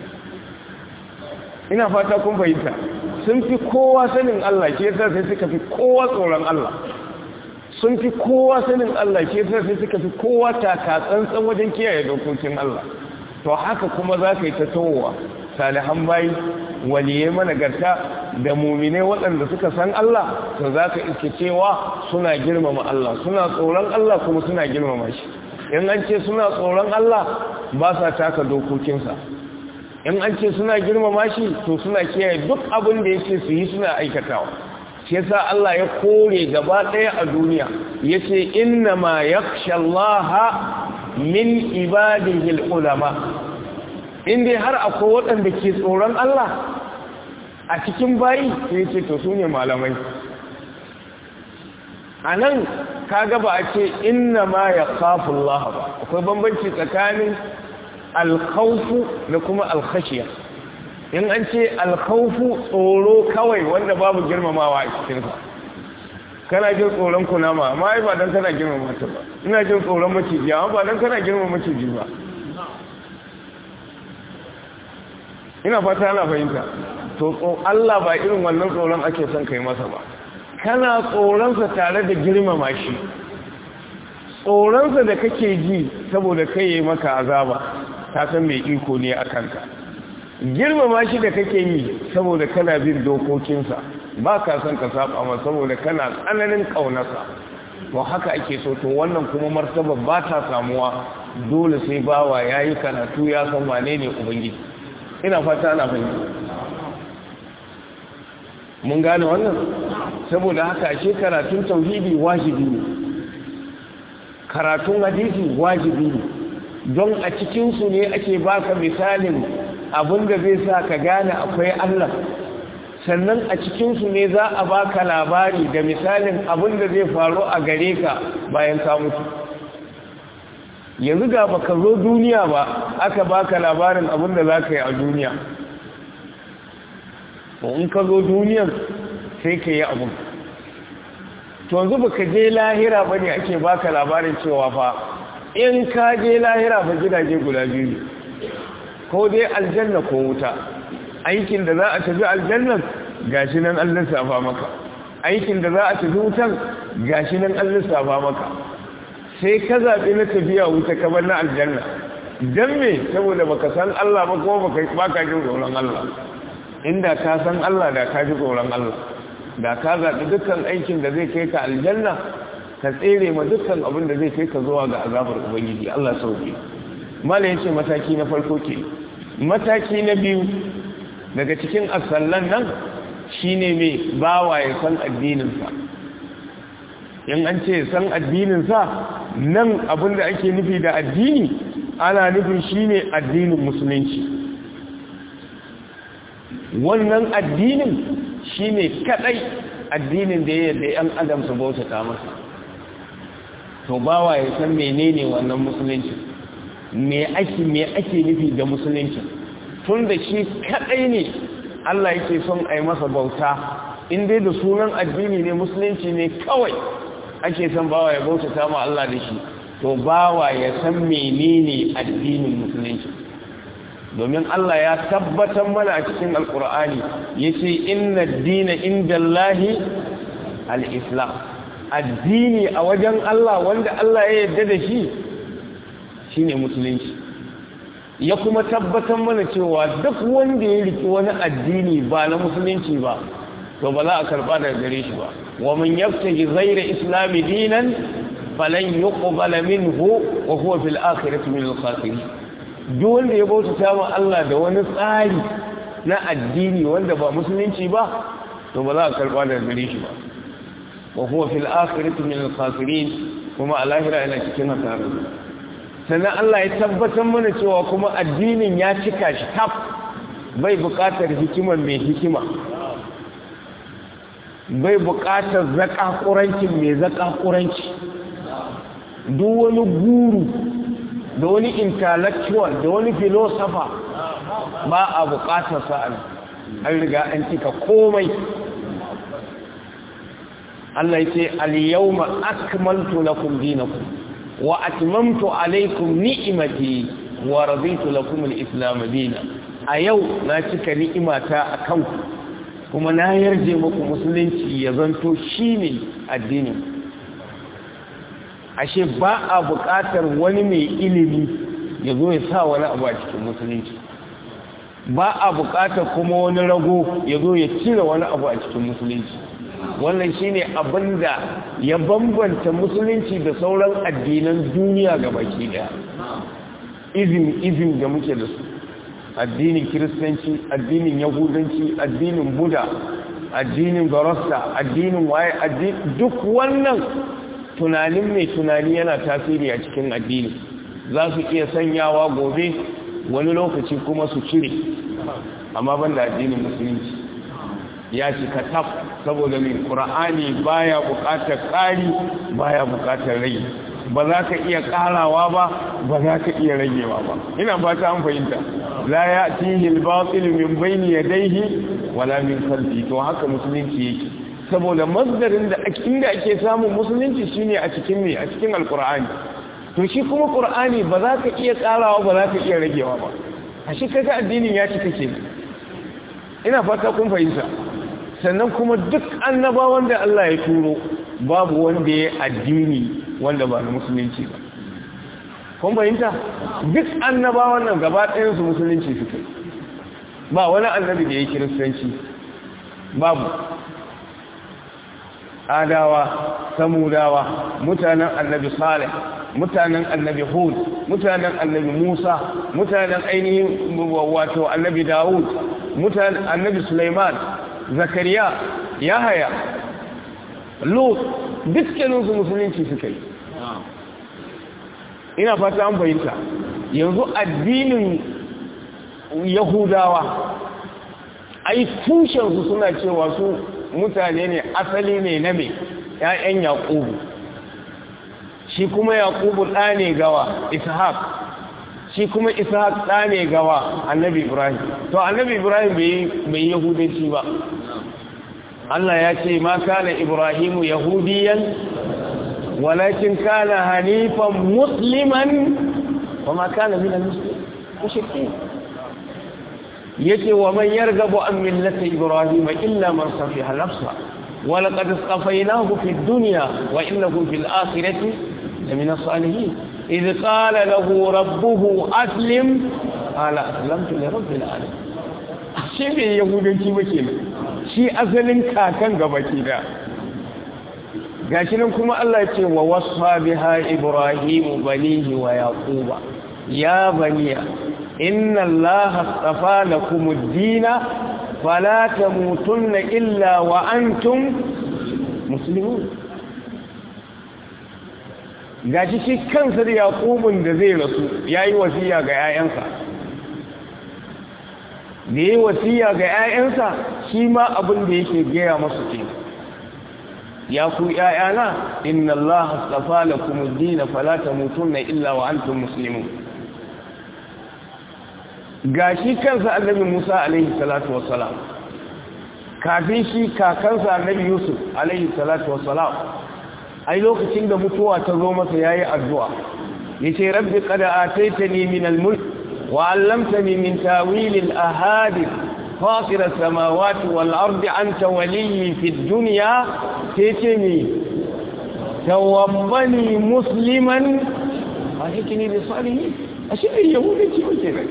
ina fata kun fahimta sun fi kowa sanin Allah ke yasa sai suka fi kowa tsoron Allah sun fi kowa sanin Allah ke yasa sai suka fi kowa taka tsantsan wajen kiyaye dokokin Allah to haka kuma za ka yi ta towa salihan bayi waliyai managarta da mumine waɗanda suka san Allah to za ka iske cewa suna girmama Allah suna tsoron Allah kuma suna girmama shi in an ce suna tsoron Allah ba sa taka dokokinsa in an ce suna girmama shi to suna kiyaye duk abin da yake su yi suna aikatawa shi yasa Allah ya kore gaba ɗaya a duniya yace inna ma yakhshallaha min ibadihi ulama in dai har akwai waɗanda ke tsoron Allah a cikin bayi sai ce to su ne malamai a nan kaga ba a ce inna ma ya Allah ba akwai bambanci tsakanin alkhaufu da kuma alkhashiya in an ce alkhaufu tsoro kawai wanda babu girmamawa a cikinsa kana jin tsoron kunama amma ai ba don kana girmama ta ba ina jin tsoron maciji amma ba don kana girmama maciji ba ina fata ana fahimta to Allah ba irin wannan tsoron ake son kai masa ba kana tsoronsa tare da girmama shi tsoronsa da kake ji saboda kai yi maka azaba ta san mai iko ne a kanka girmama shi da kake yi saboda kana bin dokokinsa ba ka son ka saba ma saboda kana tsananin ƙaunarsa to haka ake so to wannan kuma martaba ba ta samuwa dole sai bawa ya yi karatu ya san wane ne ubangiji ina fata ana fahimta mun gane wannan saboda haka ashe karatun tauhidi wajibi ne karatun hadisi wajibi ne don a cikinsu ne ake baka misalin abinda zai sa ka gane akwai Allah sannan a cikinsu ne za a baka labari da misalin abinda zai faru a gare ka bayan ka mutu yanzu ga baka zo duniya ba aka baka labarin abinda za ka yi a duniya to in ka zo duniyan sai ka yi abin to yanzu baka je lahira ba ne ake baka labarin cewa fa in ka je lahira ba gidaje guda biyu ko dai aljanna ko wuta aikin da za a tafi aljannan gashi nan an lissafa maka aikin da za a tafi wutan gashi nan an lissafa maka sai ka zaɓi na tafiya wuta kamar na aljanna don me saboda baka san Allah ba kuma baka jin tsoron Allah inda ka san Allah da ka ji tsoron Allah da ka zaɓi dukkan aikin da zai kai ka aljanna ka tsere ma dukkan abin da zai kai ka zuwa ga azabar ubangiji Allah sauke mala yace mataki na farko ke mataki na biyu daga cikin asallan nan shine mai bawa ya san addininsa in an ce san addininsa nan abin da ake nufi da addini ana nufin shine addinin musulunci wannan addinin shine kadai addinin da ya yarda yan adam su bauta masa to bawa ya san menene wannan musulunci me ake me ake nufi da musulunci tun da shi kadai ne Allah yake son a yi masa bauta in dai da sunan addini ne musulunci ne kawai ake son bawa ya bautata ma Allah da shi to bawa ya san menene addinin musulunci domin Allah ya tabbatar mana a cikin alkur'ani yace inna dina indallahi al-islam addini a wajen Allah wanda Allah ya yarda da shi shine musulunci ya kuma tabbatar mana cewa duk wanda ya riki wani addini ba na musulunci ba to ba za a karba daga gare shi ba wa man yabtaji ghayra islami dinan falan yuqbala minhu wa huwa fil akhirati min al-khasirin duk wanda ya bauta ma Allah da wani tsari na addini wanda ba musulunci ba to ba za a karba daga gare shi ba wa huwa fil akhirati min al-khasirin kuma a lahira yana cikin hasara sannan Allah ya tabbatar mana cewa kuma addinin ya cika shi tab bai buƙatar hikimar mai hikima bai buƙatar zaƙaƙurancin mai zaƙaƙuranci duk wani guru da wani intellectual da wani philosopher ba a buƙatar sa'an an riga an cika komai Allah ya ce al-yawma akmaltu lakum dinakum wa atmamtu alaykum ni'mati wa raditu lakum al-islam dinan a yau na cika ni'imata akan ku kuma na yarje muku musulunci ya zanto shine addinin ashe ba a buƙatar wani mai ilimi ya zo ya sa wani abu a cikin musulunci ba a buƙatar kuma wani rago ya zo ya cire wani abu a cikin musulunci wannan shine abin da ya bambanta musulunci da sauran addinan duniya ga baki daya izin izin da muke da su addinin kiristanci addinin yahudanci addinin buda addinin garasta addinin waye duk wannan tunanin mai tunani yana tasiri a cikin addini za su iya sanyawa gobe wani lokaci kuma su cire amma ban da addinin musulunci ya cika taf saboda mai ƙura'ani baya buƙatar ƙari baya buƙatar rage ba za ka iya ƙarawa ba ba za ka iya ragewa ba ina ba ta an fahimta la ya tihi al-batil min bayni yadayhi wala min khalfi to haka musulunci yake saboda masdarin da inda ake samun musulunci shine a cikin me a cikin alqur'ani to shi kuma qur'ani ba za ka iya ƙarawa ba za ka iya ragewa ba a shi kaga addinin ya cika ke ina fata kun fahimta sannan kuma duk annabawan da Allah ya turo babu wanda ya addini wanda ba na musulunci ba kun fahimta duk annabawan nan gaba ɗayansu musulunci suke ba wani annabi da ya kiristanci babu adawa samudawa mutanen annabi salih mutanen annabi hud mutanen annabi musa mutanen ainihin wato annabi dawud mutanen annabi suleiman zakariya yahaya lut dukkaninsu musulunci suka yi ina fata an fahimta yanzu addinin yahudawa ai tushensu suna cewa su mutane ne asali ne na mai ‘ya'yan yaƙubu shi kuma yaƙubu ɗa ne gawa ishaq shi kuma ishaq ɗa ne gawa annabi ibrahim to annabi ibrahim bai yahudanci ba Allah ya ce ma kana ibrahimu yahudiyan walakin kana hanifan musliman wa ma kana min al-mushrikin yace wa man yarghabu an millati ibrahim illa man safiha nafsa wa laqad istafaynahu fid dunya wa innahu fil akhirati lamin as-salihin idh qala lahu rabbuhu aslim qala aslamtu li rabbil alamin shi bai yahudanci ba kenan shi asalin kakan gabaki da gashi nan kuma Allah ya ce wa wasfa biha ibrahim banihi wa yaquba ya baniya inna allaha astafa lakum ad-din fala tamutunna illa wa antum muslimun gashi shi kansa da yaqubun da zai rasu yayi wasiya ga yayansa da yi wasiya ga 'ya'yansa shi ma abin da yake gaya masu ke ya ku 'ya'yana inna Allah astafa lakum ad-din fala tamutunna illa wa antum muslimun gashi kansa annabi Musa alaihi salatu wassalam kafin shi kakansa annabi Yusuf alaihi salatu wassalam ai lokacin da mutuwa ta zo masa yayi addu'a yace rabbi qad ataitani min al-mulk wa 'allamtani min tawil al-ahadith fatir as-samawati wal-ardi anta waliyyi fi ad-dunya taytini tawaffani musliman ahikini bi salihin ashe yahudi ce wake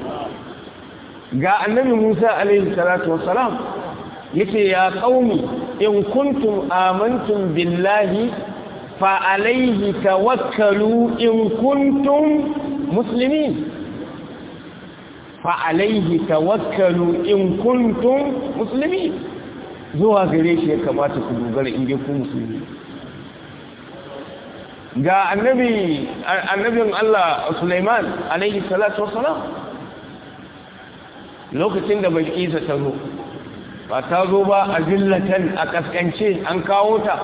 ga annabi Musa alaihi salatu wassalam yace ya qaumi in kuntum amantum billahi fa alaihi tawakkalu in kuntum muslimin fa alaihi tawakkalu in kuntum muslimin zuwa gare shi ya kamata ku dogara in ku musulmi ga annabi annabin Allah Sulaiman alaihi salatu wassalam lokacin da Bilkisa ta zo ba ta zo ba a zillatan a kaskance an kawo ta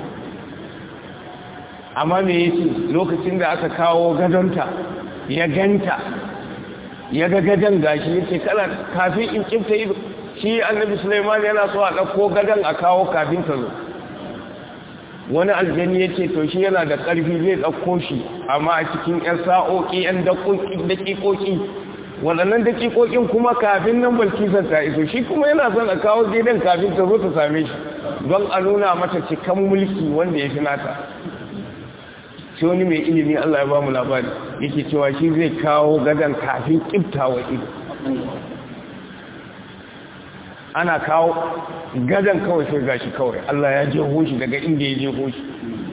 amma me yace lokacin da aka kawo gadonta ya ganta ya ga gadon gashi yace kala kafin in kifta ido shi annabi Sulaiman yana so a dauko gadon a kawo kafin ta zo wani aljani yace to shi yana da karfi zai dauko shi amma a cikin ƴan sa'o'i ƴan daƙiƙoƙi waɗannan dakikokin kuma kafin nan balkisar ta iso shi kuma yana son a kawo gidan kafin ta zo ta same shi don a nuna mata cikan mulki wanda ya fi nata shi wani mai ilimi Allah ya ba mu labari yake cewa shi zai kawo gadon kafin kiftawa ido ana kawo gadon kawai sai gashi kawai Allah ya je hoshi daga inda ya je hoshi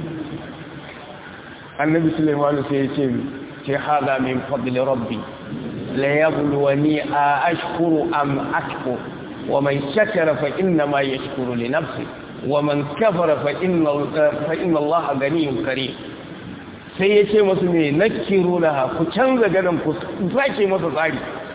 annabi Sulaiman sai ya ce ce hada min fadli rabbi ليبلوني أشكر أم أكفر ومن شكر فإنما يشكر لنفسه ومن كفر فإن, فإن الله غني كريم sai ya ce masu ne na kiro da ku canza ganin ku sake masa tsari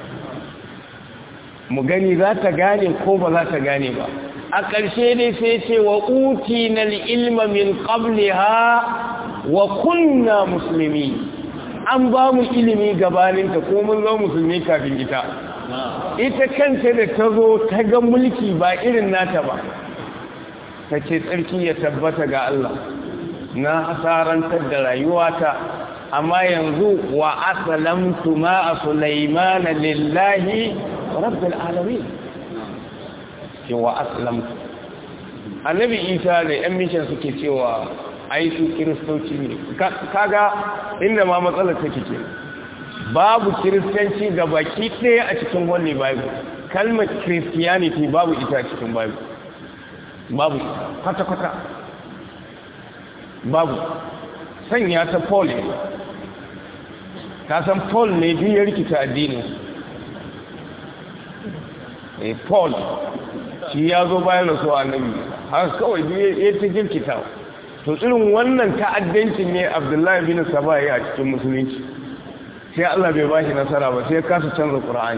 mu gani za ta gane ko ba za ta gane ba a ƙarshe ne sai ce wa uti na ilma min qabliha wa kunna musulmi an ba mu ilimi gabaninta ko mun zo musulmi kafin ita ita kanta da ta zo ta ga mulki ba irin nata ba ta ce tsarki ya tabbata ga Allah na asarantar da rayuwata amma yanzu wa asalamtu ma a sulaimana lillahi rabbil alamin ce wa asalamtu annabi isa da yan mishan suke cewa ai su kiristoci ne kaga inda ma matsalar take ke babu kiristanci ga baki ɗaya a cikin wani bible kalmar christianity babu ita a cikin bible babu kwata-kwata babu sanya ta paul ne ka san paul ne biyar rikita addini e paul shi ya zo bayan rasu annabi har kawai ya ta jirkita to irin wannan ta'addancin ne abdullahi bin saba ya a cikin musulunci sai Allah bai bashi nasara ba sai kasa canza qur'ani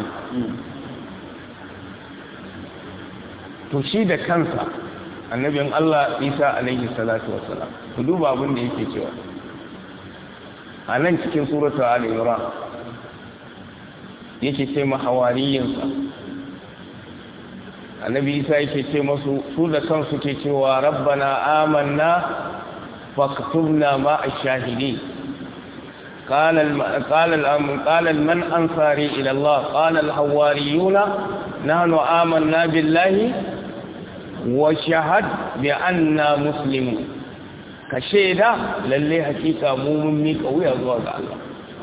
to shi da kansa annabin Allah Isa alaihi salatu wassalam ku duba abin da yake cewa a nan cikin suratu ali imran yake ce ma hawariyinsa annabi Isa yake ce masu su da kansu ke cewa rabbana amanna فاكتبنا مع الشاهدين قال الم... قال الأم... قال من أنصاري إلى الله قال الحواريون نحن آمنا بالله وشهد بأننا مسلمون كشيدا للي حقيقة مؤمن ميك ويا زواج الله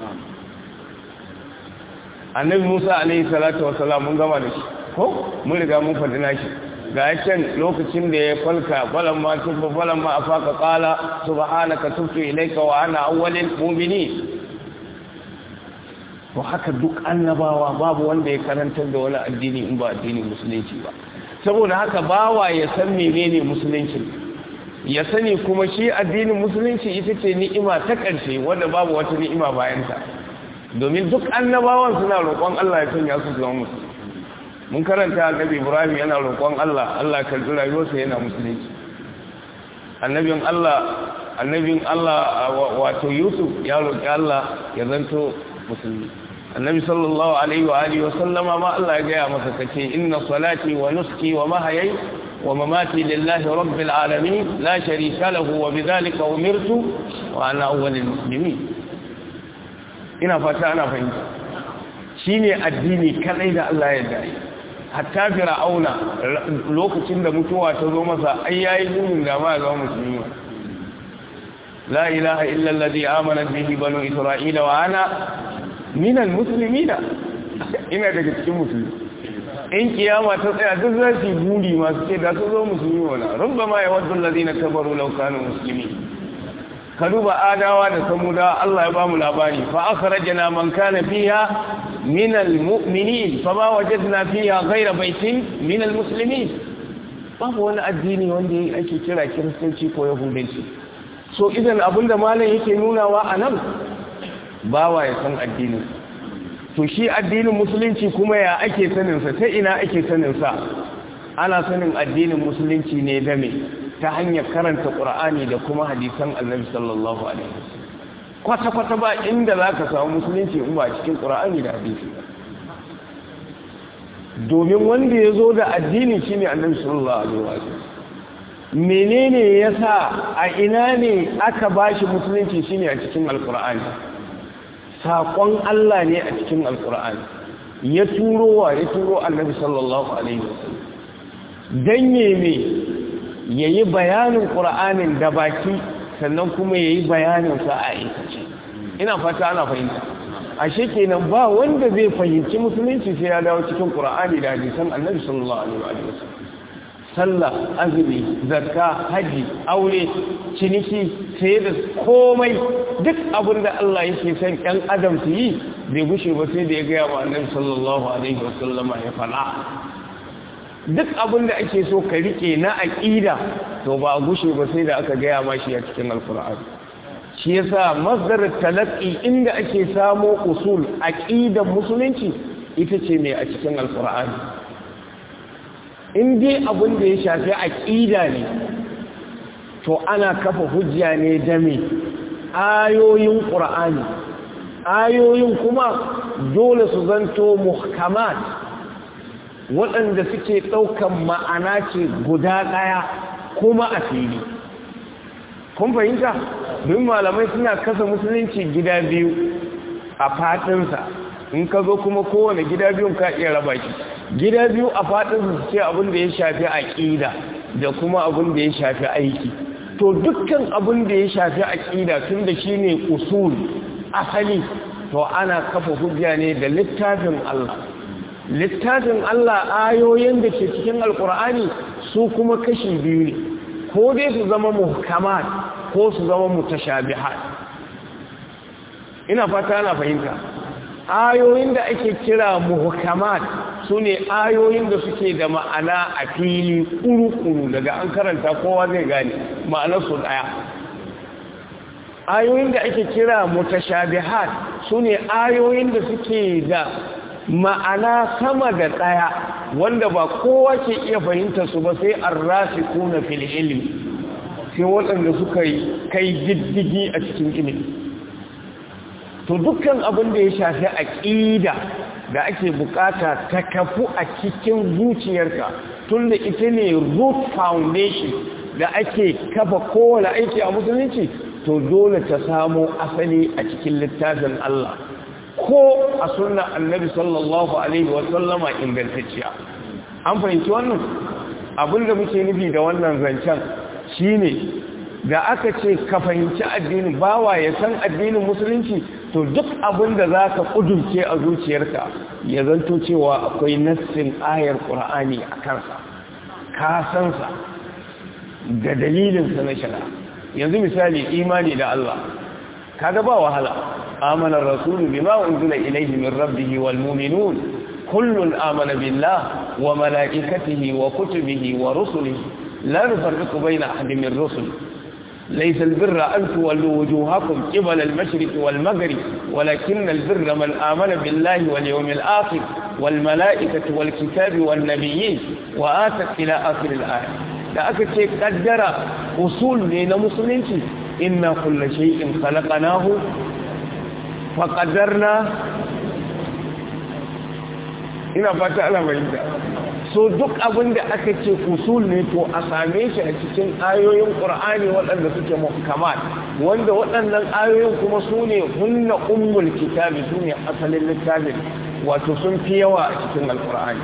annabi Musa alaihi salatu wasalam mun gama da shi ko mun riga mun faɗi nashi ga can lokacin da ya falka falan ma tubba falan ma afaka qala subhanaka tubtu ilayka wa ana awwalul mu'minin to haka duk annabawa babu wanda ya karantar da wani addini in ba addinin musulunci ba saboda haka bawa ya san menene musulunci ya sani kuma shi addinin musulunci ita ce ni'ima ta ƙarshe wanda babu wata ni'ima bayan ta domin duk annabawan suna roƙon Allah ya sanya su zama musulmi mun karanta annabi ibrahim yana roƙon Allah Allah karɓi rayuwarsa yana musulunci annabin Allah annabin Allah wato Yusuf ya roƙi Allah ya zanto musulmi annabi sallallahu alaihi wa alihi wa sallama ma Allah ya gaya masa kace inna salati wa nuski wa mahyaya wa mamati lillahi rabbil alamin la sharika lahu wa bidhalika umirtu wa ana awwalul muslimin ina fata ana fahimta shine addini kadai da Allah ya dai hatta fir'auna lokacin da mutuwa ta zo masa ai yayi gumin da ma ga musulmi la ilaha illa alladhi amana bihi banu isra'ila wa ana minal muslimina ina daga cikin musulmi in kiyama ta tsaya duk za su buri masu ce da su zo musulmi wala rubbama ya waddu alladhina kafaru law kanu muslimin ka duba adawa da samuda Allah ya ba mu labari fa akhrajna man kana fiha min almu'minin fa ma wajadna fiha ghayra baitin min almuslimin babu wani addini wanda ake kira kiristanci ko yahudanci so idan abinda malam yake nunawa anan bawa ya san addinin to shi addinin musulunci kuma ya ake sanin sa ta ina ake sanin sa ana sanin addinin musulunci ne da me ta hanyar karanta ƙur'ani da kuma hadisan annabi sallallahu alaihi kwata-kwata ba inda za ka samu musulunci in ba cikin ƙur'ani da hadisi domin wanda ya zo da addini shi ne annabi sallallahu alaihi wasallam menene ya sa a ina ne aka ba shi musulunci shi ne a cikin alƙur'ani saƙon Allah ne a cikin alƙur'ani ya turo wa ya turo annabi sallallahu alaihi wasallam dan me ya yi bayanin ƙura'anin da baki sannan kuma ya yi bayaninsa a aikace ina fata ana fahimta a kenan ba wanda zai fahimci musulunci sai ya dawo cikin ƙura'ani da hadisan annabi sallallahu alaihi wa sallam sallah azumi zakka haji aure ciniki sai da komai duk abin da Allah yake son ɗan adam su yi bai gushe ba sai da ya gaya wa annabi sallallahu alaihi wa sallama ya fala duk abin da ake so ka rike na aƙida to ba a gushe ba sai da aka gaya ma shi a cikin alkur'an shi yasa masdar talaqi inda ake samo usul aqidan musulunci ita ce mai a cikin alkur'an in dai abin da ya shafi aƙida ne to ana kafa hujja ne da me ayoyin qur'ani ayoyin kuma dole su zanto muhkamat waɗanda suke ɗaukan ma'ana ce guda ɗaya kuma a fili kun fahimta don malamai suna kasa musulunci gida biyu a faɗinsa in ka zo kuma kowane gida biyun ka iya raba shi gida biyu a faɗinsa su ce abin da ya shafi aƙida da kuma abin da ya shafi aiki to dukkan abin da ya shafi aƙida tun da shi ne usul asali to ana kafa hujja ne da littafin Allah littafin Allah ayoyin da ke cikin alkur'ani su kuma kashi biyu ne ko dai su zama muhkamat ko su zama mutashabihat ina fata ana fahimta ayoyin da ake kira muhkamat su ne ayoyin da suke da ma'ana a fili kuru-kuru daga an karanta kowa zai gane ma'anarsu ɗaya ayoyin da ake kira mutashabihat su ne ayoyin da suke da ma'ana sama da ɗaya wanda ba kowa ke iya fahimta su ba sai an rafi kuna fil ilmi sai waɗanda suka yi kai diddigi a cikin ilimi to dukkan abin da ya shafi aƙida da ake bukata ta kafu a cikin zuciyarka tun da ita ne root foundation da ake kafa kowane aiki a musulunci to dole ta samo asali a cikin littafin Allah ko a sunna annabi sallallahu alaihi wasallama ingantacciya an fahimci wannan abinda muke nufi da wannan zancen shine da aka ce ka fahimci addini bawa ya san addinin musulunci to duk abinda za ka kudurce a zuciyarka ya zanto cewa akwai nassin ayar ƙura'ani a kansa ka sansa da dalilinsa na shari'a yanzu misali imani da Allah kaga ba wahala amana rasulu bima unzila ilayhi min rabbih wal mu'minun kullun amana billah wa malaikatihi wa kutubihi wa rusulihi la nufarriqu bayna ahadin min rusul ليس البر أن تولوا وجوهكم قبل المشرق والمغرب ولكن البر من آمن بالله واليوم الآخر wal mala'ikati wal kitabi wan nabiyyin wa atat ila akhir al aya da aka ce kaddara usul ne na musulunci inna kullu shay'in khalaqnahu fa qaddarna ina fata ana bayyana so duk abin da aka ce usul ne to a same shi a cikin ayoyin qur'ani waɗanda suke muhkamat wanda waɗannan ayoyin kuma su ne hunna ummul kitabi su ne asalin littafin wato sun fi yawa a cikin alqur'ani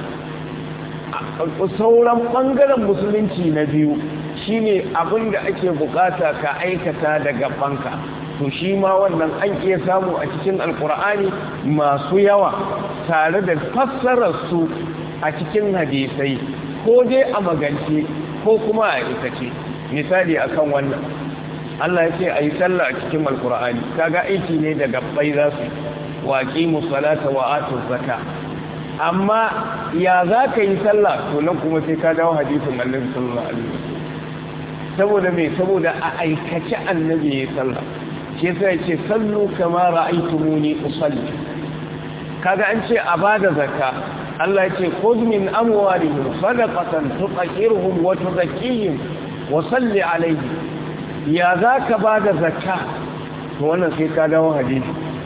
sauran ɓangaren musulunci na biyu shine abin da ake bukata ka aikata daga banka to shi ma wannan an iya samu a cikin alkur'ani masu yawa tare da fassararsu a cikin hadisai ko dai a magance ko kuma a aikace misali akan wannan Allah ya ce a yi sallah a cikin alkur'ani kaga aiki ne da gabbai za su waƙi musalata wa atu zaka amma ya za ka yi sallah to nan kuma sai ka dawo hadisin annabi sallallahu alaihi wasallam saboda me saboda a aikace annabi ya sallah shi yasa ya ce sallu kama ra'aytumuni usalli kaga an ce a bada zakka Allah ya ce khudh min amwalihim sadaqatan tutahhiruhum wa tuzakkihim wa salli alayhi ya zaka bada zakka to wannan sai ka dawo hadisi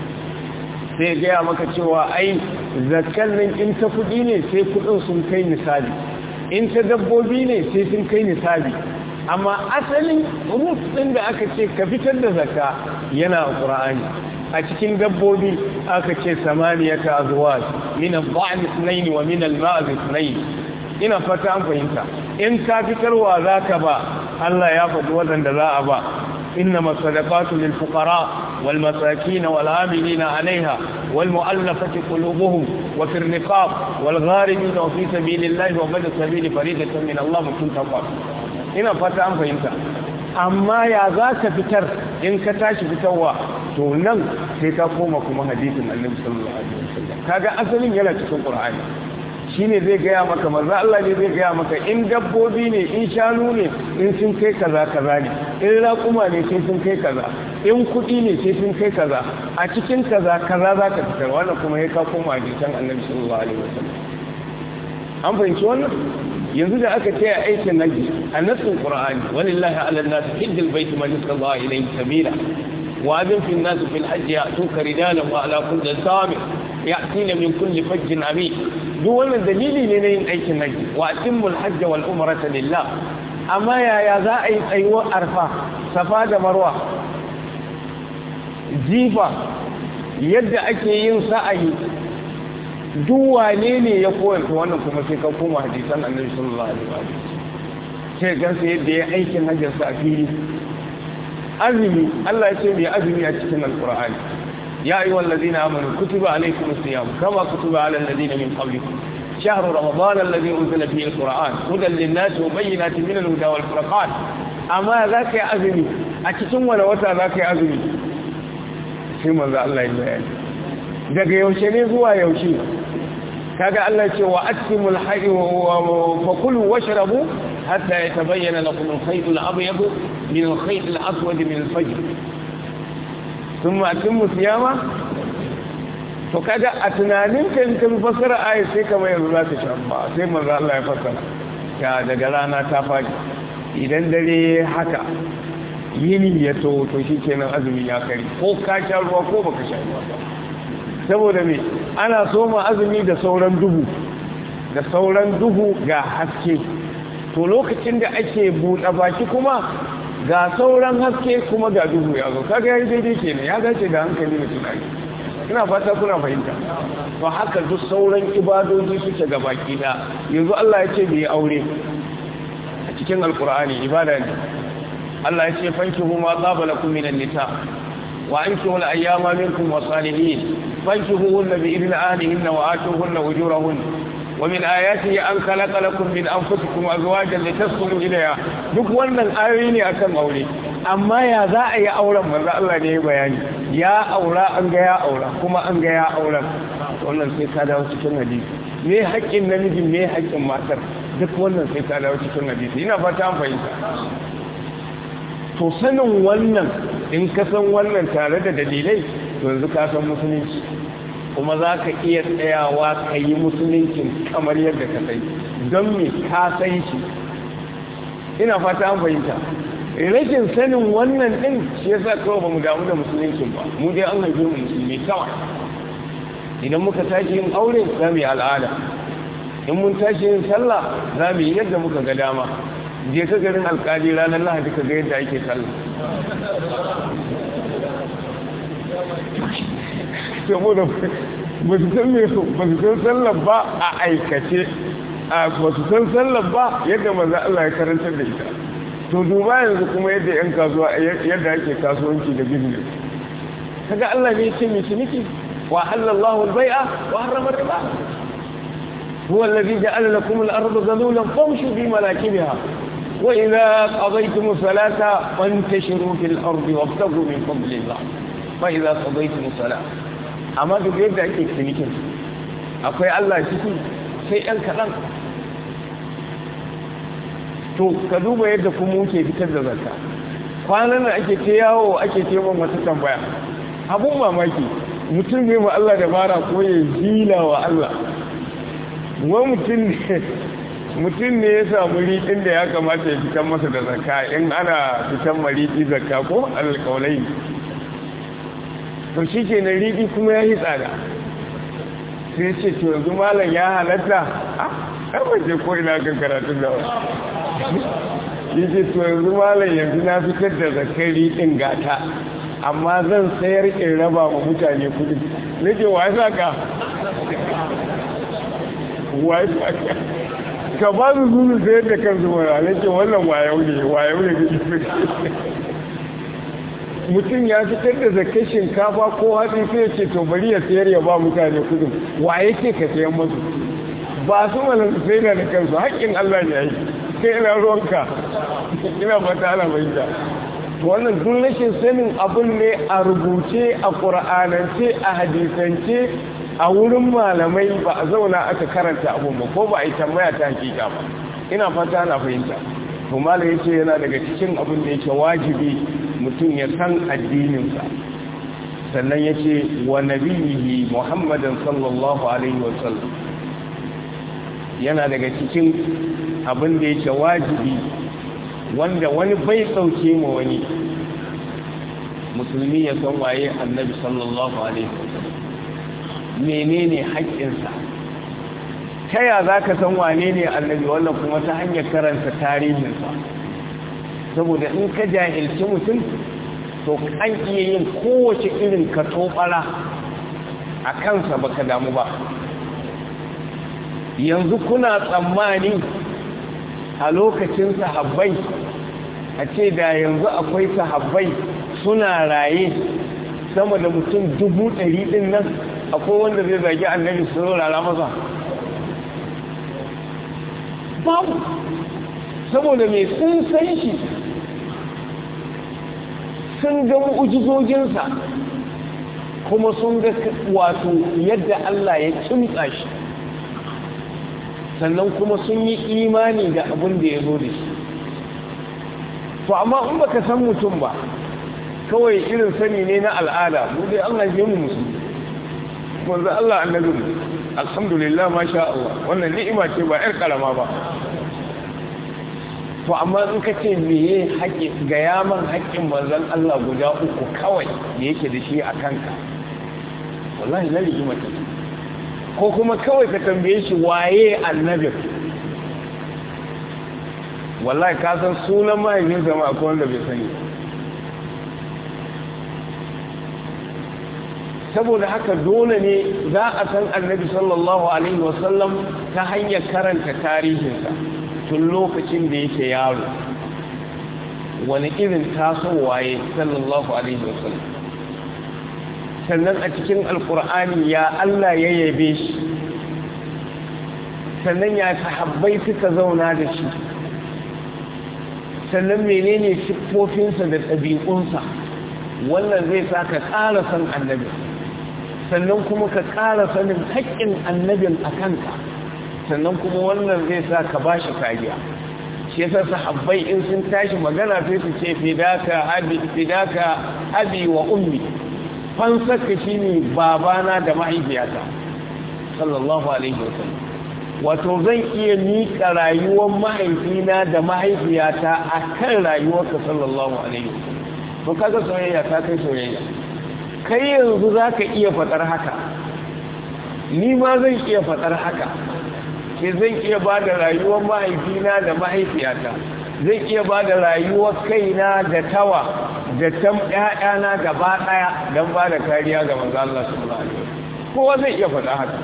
sai gaya maka cewa ai zakkan nan in ta kudi ne sai kudin sun kai misali in ta dabbobi ne sai sun kai misali amma asalin rut din da aka ce ka fitar da zakka yana a qur'ani a cikin dabbobi aka ce samaniyata azwaj min al-dha'n ithnayn wa min al-ma'z ithnayn ina fata an fahimta in ka fitarwa zaka ba Allah ya faɗi wadanda za a ba إنما الصدقات للفقراء والمساكين والعاملين عليها والمؤلفة قلوبهم وفي الرقاب والغارمين وفي سبيل الله وبدأ سبيل فريدة من الله مكتون تقوى هنا فتاة فهمت أما يا ذاك فتر إن كتاش فتوى تونم سيكاكوما كما حديث النبي صلى الله عليه وسلم كذا أصل يلا تكون قرآن shine zai gaya maka maza Allah ne zai gaya maka in dabbobi ne in shanu ne in sun kai kaza kaza ne in raƙuma ne sai sun kai kaza in kuɗi ne sai sun kai kaza a cikin kaza kaza za ka fitar wannan kuma ya ka koma jikin annabi sallallahu alaihi wasallam an fahimci wannan yanzu da aka ce a aikin naji a nassin qur'ani walillahi ala nas hijjal bait man istata ilayhi sabila wa adin fi an-nas fil hajj ya'tuka rijalan wa ala kulli sami ya'tina min kulli fajjin amin duk wannan dalili ne na yin aikin haji wa atimul hajj wal umrata lillah amma yaya za a yi tsayuwar arfa safa da marwa jifa yadda ake yin sa'ayi duk wane ne ya koyarta wannan kuma sai ka koma hadisan annabi sallallahu alaihi wasallam sai gansa yadda ya aikin hajjarsa a fili azumi Allah ya ce mai azumi a cikin alqur'ani يا أيها الذين آمنوا كتب عليكم الصيام كما كتب على الذين من قبلكم شهر رمضان الذي أنزل فيه القرآن هدى للناس وبينات من الهدى والفرقان أما ذاك يا أزمي أتتم ولا وتا ذاك يا أزمي سيما ذا الله يبين daga yaushe ne zuwa yaushe kaga Allah ce wa atimul hayy wa kulu washrabu hatta yatabayyana lakum al-khayt al-abyad min al-khayt al-aswad min al-fajr sun matin musiyama to kaga a tunanin ka in ka bi fasara ayat sai kamar yanzu za ta shabba sai manzo Allah ya fasara ya daga rana ta faɗi idan dare haka yini ya to to shikenan azumi ya kare ko ka sha ruwa ko baka sha ruwa ba saboda me ana soma azumi da sauran duhu da sauran duhu ga haske to lokacin da ake buɗe baki kuma ga sauran haske kuma ga duhu ya zo kaga yayi daidai kenan ya dace da hankali da tunani ina fata kuna fahimta to haka duk sauran ibadoji suke ga baki da yanzu Allah ya ce bai aure a cikin alkur'ani ibada ne Allah ya ce fankihu ma tsaba lakum minan nisa wa ankihu al-ayyama minkum wa salihin fankihuhunna bi idni ahlihinna wa atuhunna ujurahunna ومن آياته أن خلق لكم من أنفسكم أزواجا لتسكنوا إليها duk wannan ayoyi ne akan aure amma ya za a yi auren manzo Allah ne ya bayani ya aura an ga ya aura kuma an ga ya aura wannan sai ka dawo cikin hadisi me haƙƙin namiji me haƙƙin matar duk wannan sai ka dawo cikin hadisi ina fata an fahimta to sanin wannan in ka san wannan tare da dalilai to yanzu ka san musulunci kuma za ka iya tsayawa ka yi musuluncin kamar yadda ka sai don me ka san shi ina fata an fahimta rashin sanin wannan ɗin shi yasa kawai ba mu damu da musuluncin ba mu dai an haife mu musulmi kawai idan muka tashi yin aure za mu yi al'ada in mun tashi yin sallah za mu yi yadda muka ga dama je ka garin alkali ranar lahadi ka ga yadda ake sallah saboda ba su san ba su san sallah ba a aikace a ba su san sallah ba yadda maza Allah ya karantar da ita to duba yanzu kuma yadda yan kasuwa yadda ake kasuwanci da business kaga Allah ne ya ce mai ciniki wa halallahu al-bai'a wa harrama riba هو الذي جعل لكم الأرض ذلولا فامشوا في مناكبها وإذا قضيتم الصلاة فانتشروا في الأرض وابتغوا من فضل الله فإذا قضيتم الصلاة أما تقول ذلك سنكين أقول الله شكي شيئا كلام to ka duba yadda kuma muke fitar da zakka kwanan nan ake ce yawo ake ce min wata tambaya abun mamaki mutum ne ma Allah da bara ko ya zila wa Allah wani mutum ne ya samu riɗin da ya kamata ya fitan masa da zakka in ana fitan mariɗi zakka ko alƙaulai to shi ke na riɗi kuma ya yi tsada sai ce to yanzu malam ya halatta a ɗan ko ina kan karatun da wani yi ce to yanzu malam yanzu na fitar da zakkar riɗin gata amma zan sayar in raba wa mutane kudi nake wa ya ka ka ba su zunu sayar da kansu mara nake wannan wayau ne wayau ne mutum ya fitar da zakai shinkafa ko hatsi sai ce to bari ya sayar ya ba mutane kudin waye ce ka sayan masu ba su mana su sayar da kansu haƙƙin Allah ne yi kai ina ruwanka ina fata ana bayyana wannan duk rashin sanin abin ne a rubuce a ƙura'anance a hadisance a wurin malamai ba a zauna aka karanta abun ba ko ba a yi tambaya ta hakika ba ina fata na fahimta to malam yace yana daga cikin abin da yake wajibi mutum ya san addininsa sannan yace wa nabiyhi muhammadan sallallahu alaihi wa sallam yana daga cikin abin da yake wajibi wanda wani bai sauke ma wani musulmi ya san waye annabi sallallahu alaihi wa sallam menene haƙƙinsa ta ya za ka san wane ne annabi wannan kuma ta hanyar karanta tarihinsa saboda in ka jahilci mutum to an iya yin kowace irin ka tobara a kansa baka damu ba yanzu kuna tsammani a lokacin sahabbai a ce da yanzu akwai sahabbai suna raye sama da mutum dubu ɗari ɗin nan akwai wanda zai zagi annabi su rara masa babu saboda mai sun san shi sun ga mu'ujizojinsa kuma sun ga wato yadda Allah ya kimtsa shi sannan kuma sun yi imani da abin da ya zo da shi to amma in baka san mutum ba kawai irin sani ne na al'ada mu dai an haife mu musulmi manzo Allah annabi alhamdulillah masha Allah wannan ni'ima ce ba yar karama ba to amma in ka ce meye haƙi ga yaman haƙƙin manzon Allah guda uku kawai da yake da shi a kanka wallahi na rigima ta ko kuma kawai ka tambaye shi waye annabi wallahi ka san sunan mahaifinsa ma akwai wanda bai sani saboda haka dole ne za a san annabi sallallahu alaihi wasallam ta hanyar karanta tarihinsa tun lokacin da yake yaro wani irin tasowaye sallallahu alaihi wasallam sannan a cikin alkur'ani ya Allah ya yabe shi sannan ya sahabbai suka zauna da shi sannan menene siffofinsa da ɗabi'unsa wannan zai sa ka ƙara san annabi sannan kuma ka ƙara sanin haƙƙin annabin a kanka sannan kuma wannan zai sa ka ba shi kariya shi yasa sahabbai in sun tashi magana sai su ce fidaka abi fidaka abi wa ummi fansarka shine babana da mahaifiyata sallallahu alaihi wasallam wato zan iya miƙa rayuwar mahaifina da mahaifiyata a kan rayuwarka sallallahu alaihi wasallam to kaga soyayya ta kai soyayya kai yanzu za ka iya faɗar haka ni ma zan iya faɗar haka ke zan iya ba da rayuwar mahaifina da mahaifiyata zan iya ba da rayuwar kaina da tawa da tam ƴaƴana gaba ɗaya don ba da kariya ga manzo Allah sallallahu alaihi wasallam kowa zai iya faɗa haka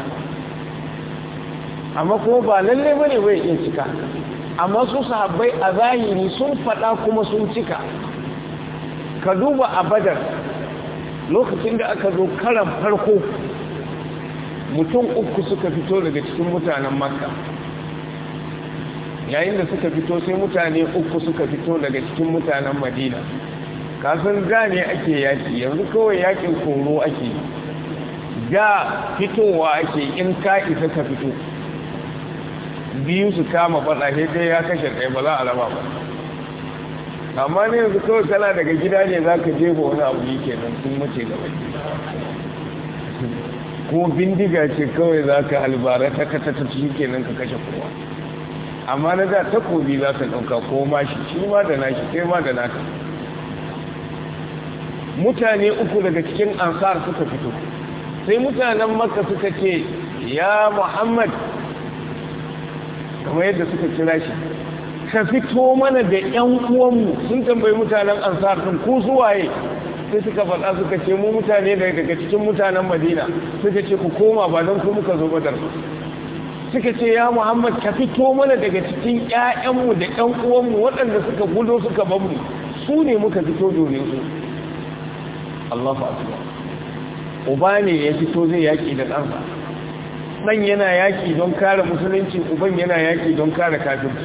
amma kuma ba lalle bane bai iya cika amma su sahabbai a zahiri sun faɗa kuma sun cika ka duba a badar lokacin da aka zo karan farko mutum uku suka fito daga cikin mutanen makka yayin da suka fito sai mutane uku suka fito daga cikin mutanen madina kasan da ne ake yaki yanzu kawai yakin koro ake da fitowa ake in ka isa ka fito biyu su kama faɗa dai ya kashe ɗaya ba za a raba ba amma ne yanzu kawai kana daga gida ne za ka jefa wani abu yi kenan sun mace gaba ko bindiga ce kawai za ka halbara ta kata ta shi kenan ka kashe kowa amma na da takobi za ka ɗauka ko mashi shi ma da nashi kai ma da naka mutane uku daga cikin ansar suka fito sai mutanen makka suka ce ya muhammad kamar yadda suka kira shi ka fito mana da ‘yan uwanmu sun tambayi mutanen ansar ɗin ko suwaye sai suka faɗa suka ce mu mutane daga cikin mutanen madina suka ce ku koma ba don ku muka zo badar suka ce ya muhammad ka fito mana daga cikin ‘ya'yanmu da ‘yan uwanmu waɗanda suka gudo suka banmu su ne muka fito domin su Allahu akbar uba ne ya fito zai yaƙi da ɗansa ɗan yana yaƙi don kare musulunci uban yana yaƙi don kare kafirci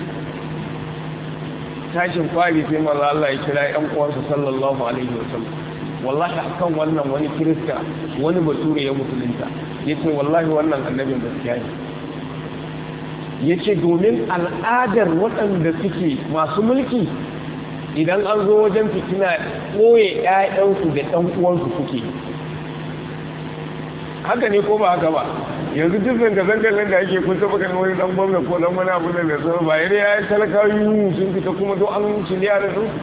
tashin kwari sai maza Allah ya kira ‘yan uwansa sallallahu alaihi wasallam wallahi akan wannan wani kirista wani bature ya musulunta ya ce wallahi wannan annabin gaskiya ne ya ce domin al'adar waɗanda suke masu mulki idan an zo wajen fitina ɓoye ‘ya'yansu da ɗan uwansu suke haka ne ko ba haka ba yanzu duk zanga-zangar da ake kun taba ganin wani dan gwamna ko dan wani abu da da sauran ba yare ya yi talakawa yi sun fita kuma to an ciliya da su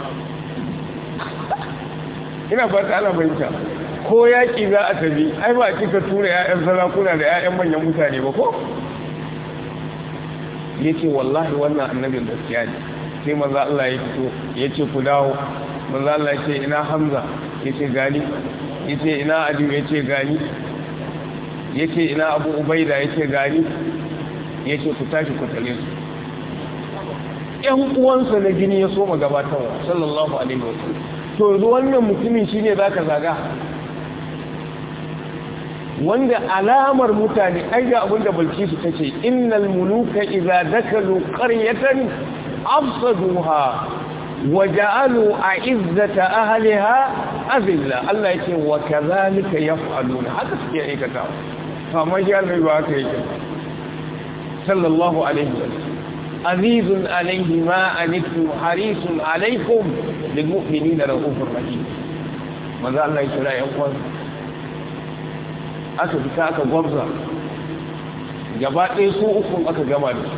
ina fata ana fahimta ko yaƙi za a tafi ai ba a cika tura 'ya'yan sarakuna da 'ya'yan manyan mutane ba ko ya ce wallahi wannan annabin gaskiya ne sai maza Allah ya fito ya ce ku dawo maza Allah ya ce ina hamza ya ce gani ya ce ina aliyu ya ce gani ya ce ina abu ubaida ya ce gani ya ce ku tashi ku tare su ‘yan uwansa na gini ya soma gabatarwa sallallahu alaihi wasallam to yanzu wannan mutumin shi ne za ka zaga wanda alamar mutane ai ga abinda balkisu ta ce innal muluka idza dakalu qaryatan afsaduha wa ja'alu a'izzata ahliha azilla Allah yake wa kadhalika yaf'aluna haka suke aikata amma shi Allah ba haka yake sallallahu alaihi wasallam azizun alaihi ma anittu harisun alaikum lil mu'minina rahufur rahim manzo Allah ya kira yan uwan aka fita aka gwabza gaba ɗaya su uku aka gama da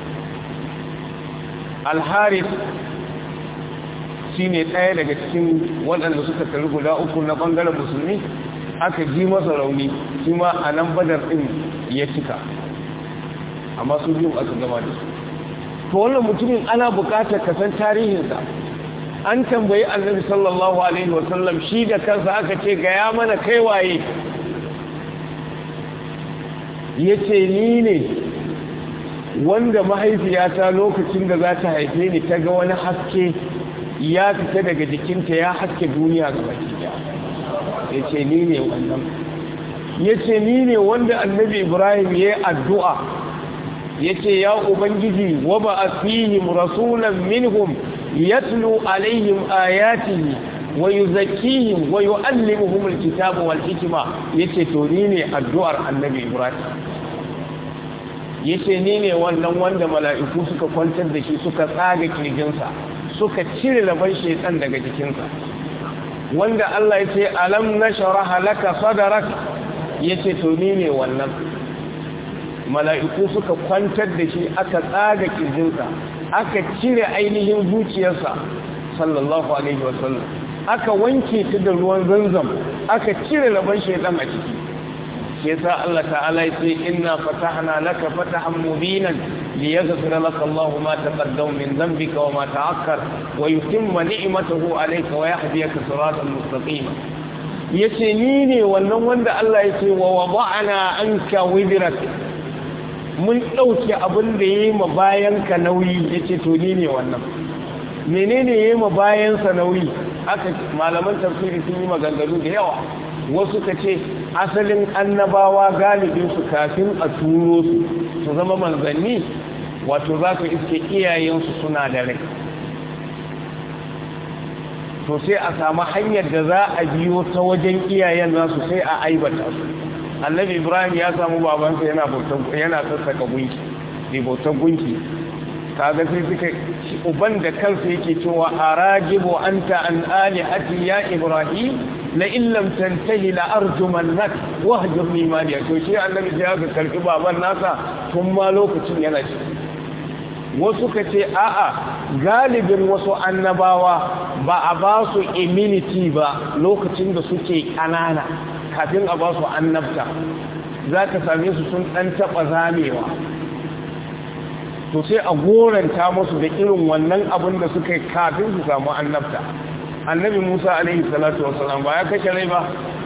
alharis shi ne ɗaya daga cikin waɗanda suka tari guda uku na ɓangaren musulmi aka ji masa rauni shi ma a nan badar ɗin ya cika amma su biyu aka gama da su to wannan mutumin ana buƙatar kasan tarihinsa an tambayi annabi sallallahu alaihi wasallam shi da kansa aka ce gaya mana kai waye ya ce ni ne wanda mahaifiyata lokacin da za ta haife ni ta ga wani haske ya fita daga jikinta ya haske duniya ga baki ya ce ni ne wannan ya ce ni ne wanda annabi ibrahim ya yi addu'a ya ce ya ubangiji wa ba a fihim rasulan minhum yatlu alaihim ayatihi wa yuzakkihim wa yu'allimuhum alkitaba wal hikma yace to ni ne addu'ar annabi ibrahim yace ni ne wannan wanda mala'iku suka kwantar da shi suka tsaga kirjinsa suka cire laban shaitan daga jikinsa wanda Allah ya ce alam nashraha laka sadrak yace to ni ne wannan mala'iku suka kwantar da shi aka tsaga kirjinsa aka cire ainihin zuciyarsa sallallahu alaihi wasallam aka wanke ta da ruwan zanzam aka cire laban shaidan a ciki shi yasa Allah ta'ala ya ce inna fatahna laka fatahan mubinan liyaghfira laka Allahu ma taqaddama min dhanbika wa ma ta'akkar wa yutimma ni'matahu alayka wa yahdiyaka siratan mustaqima yace ni ne wannan wanda Allah ya ce wa wada'na anka wizrak mun dauke abin da yayi ma bayan ka nauyi yace to ni ne wannan menene yayi ma bayan sa nauyi aka malaman tafsiri sun yi maganganu da yawa wasu ka ce asalin annabawa galibinsu kafin a turo su su zama manzanni wato za ka iske iyayensu suna da rai to sai a samu hanyar da za a biyo ta wajen iyayen nasu sai a aibata su annabi ibrahim ya samu babansa yana yana sassaka gunki ne bautar gunki kaga sai suka uban da kansa yake cewa arajibu anta an alihati ya ibrahim la illam tantahi la arjumannak wahjurni maliya to shi annabi sai aka karbi baban nasa tun ma lokacin yana ci wasu ka ce a'a galibin wasu annabawa ba a ba su immunity ba lokacin da suke kanana kafin a ba su annabta za ka same su sun ɗan taɓa zamewa to sai a goranta musu da irin wannan abin da suka yi kafin su samu annabta annabi musa alaihi salatu wasalam ba ya kashe rai ba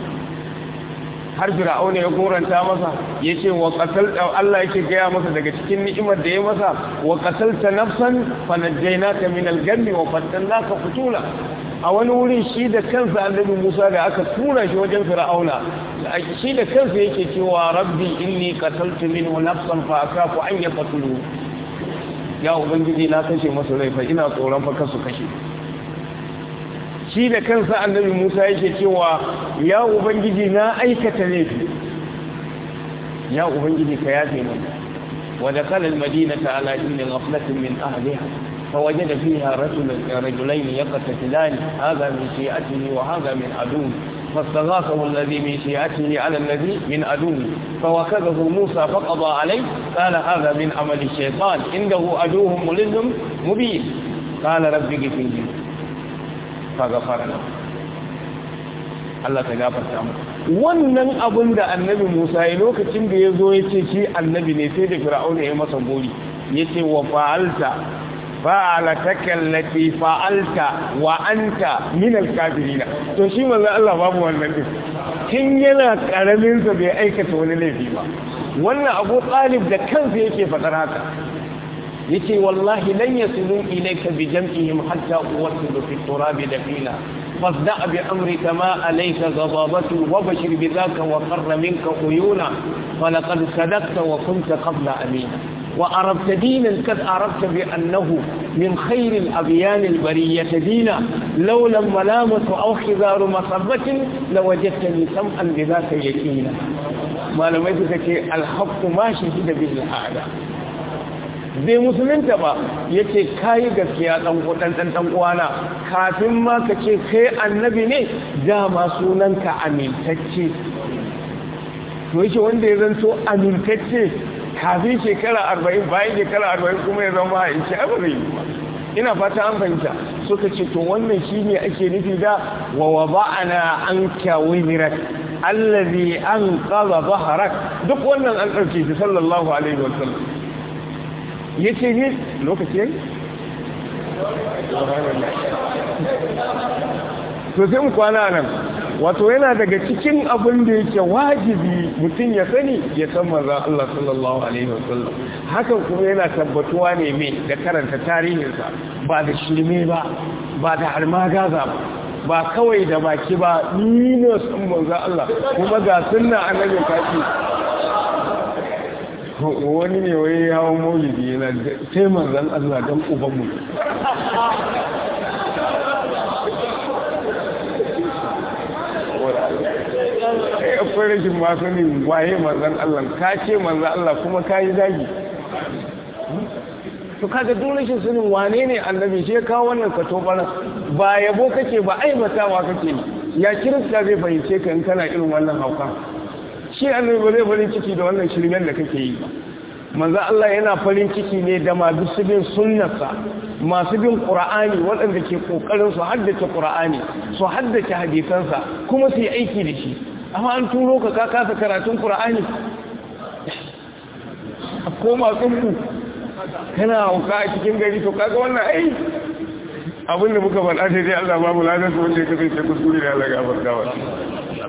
har fir'auna ya goranta masa ya ce wa qatal Allah yake gaya masa daga cikin ni'imar da ya masa wa qatalta nafsan fa najjaynaka min al-gammi wa fattanaka futula a wani wurin shi da kansa annabi Musa da aka tura shi wajen fir'auna shi da kansa yake cewa rabbi inni qataltu minhu nafsan fa akafu an yaqtulu ya ubangiji na kashe masa rai fa ina tsoron fa kasu kashe shi da kansa annabi Musa yake cewa ya ubangiji na aikata laifi ya ubangiji ka yafe min wa dakhala al-madinata ala inni ghaflatin min ahliha فوجد فيها رجل رجلين يقتتلان هذا من شيعته وهذا من عدوه فاستغاثه الذي من شيعته على الذي من عدوه فوكذه موسى فقضى عليه قال هذا من عمل الشيطان عنده عدوه ملل مبين قال رب اغفر لي فغفر له Allah ta gafarta mu wannan abin da annabi Musa ya lokacin da ya zo ya ce shi annabi ne sai da Fir'auna ya masa gori ya ce wa fa'alta fa'alataka allati fa'alta wa anta min al-kafirin to shi manzo Allah babu wannan din kin yana karamin sa bai aikata wani laifi ba wannan Abu Talib da kansa yake fadar haka yace wallahi lan yasilu ilayka bi jam'ihim hatta uwasilu fi turab dafina fasda bi amrika ma alayka ghadabatu wa bashir bi dhaka wa qarra minka uyuna falaqad sadaqta wa kunta qabla amina وعرفت دينا قد عرفت بأنه من خير الأبيان البرية دينا لولا الملامة أو خذار مصبة لوجدتني سمعا بذاك يكينا ما لم يذكك الحق ما شهد به الحالة bai musulunta ba ya ce kayi gaskiya ɗan ɗan ɗan uwana kafin ma ka ce kai annabi ne dama sunanka amintacce to yake wanda ya zanto amintacce kafin shekara arba'in bayan shekara arba'in kuma ya zama a inci abu zai yi ina fata an fahimta suka ce to wannan shi ne ake nufi da wa wa ba'ana an kyawun mirak allazi an kaza zaharak duk wannan an ɗauke shi sallallahu alaihi wa sallam ya ce ne lokaci yayi to sai mu kwana nan wato yana daga cikin abin da yake wajibi mutum ya sani ya san manzon Allah sallallahu alaihi wasallam hakan kuma yana tabbatuwa ne mai da karanta tarihinsa ba da shirme ba ba da harmagaza ba ba kawai da baki ba ni ne san manzon Allah kuma ga sunna annabi kafi wani ne wai hawan maulidi yana sai manzon Allah dan uban mu akwai rashin masanin waye manzan Allah ka ce manzan Allah kuma ka yi zagi to kaga duk rashin sanin wane ne annabi shi ya kawo wannan kato bana ba yabo kake ba aibatawa kake ya kirista zai fahimce ka in kana irin wannan hauka shi annabi ba zai farin ciki da wannan shirmen da kake yi ba manzo Allah yana farin ciki ne da masu bin sunnarsa masu bin qur'ani waɗanda ke kokarin su haddace qur'ani su haddace hadisansa kuma su yi aiki da shi amma an turo ka ka kasa karatun qur'ani ko masu ku kana hauka a cikin gari to kaga wannan ai abinda muka faɗa sai dai Allah babu ladan su wanda ya kasance kuskure da Allah ga barkawa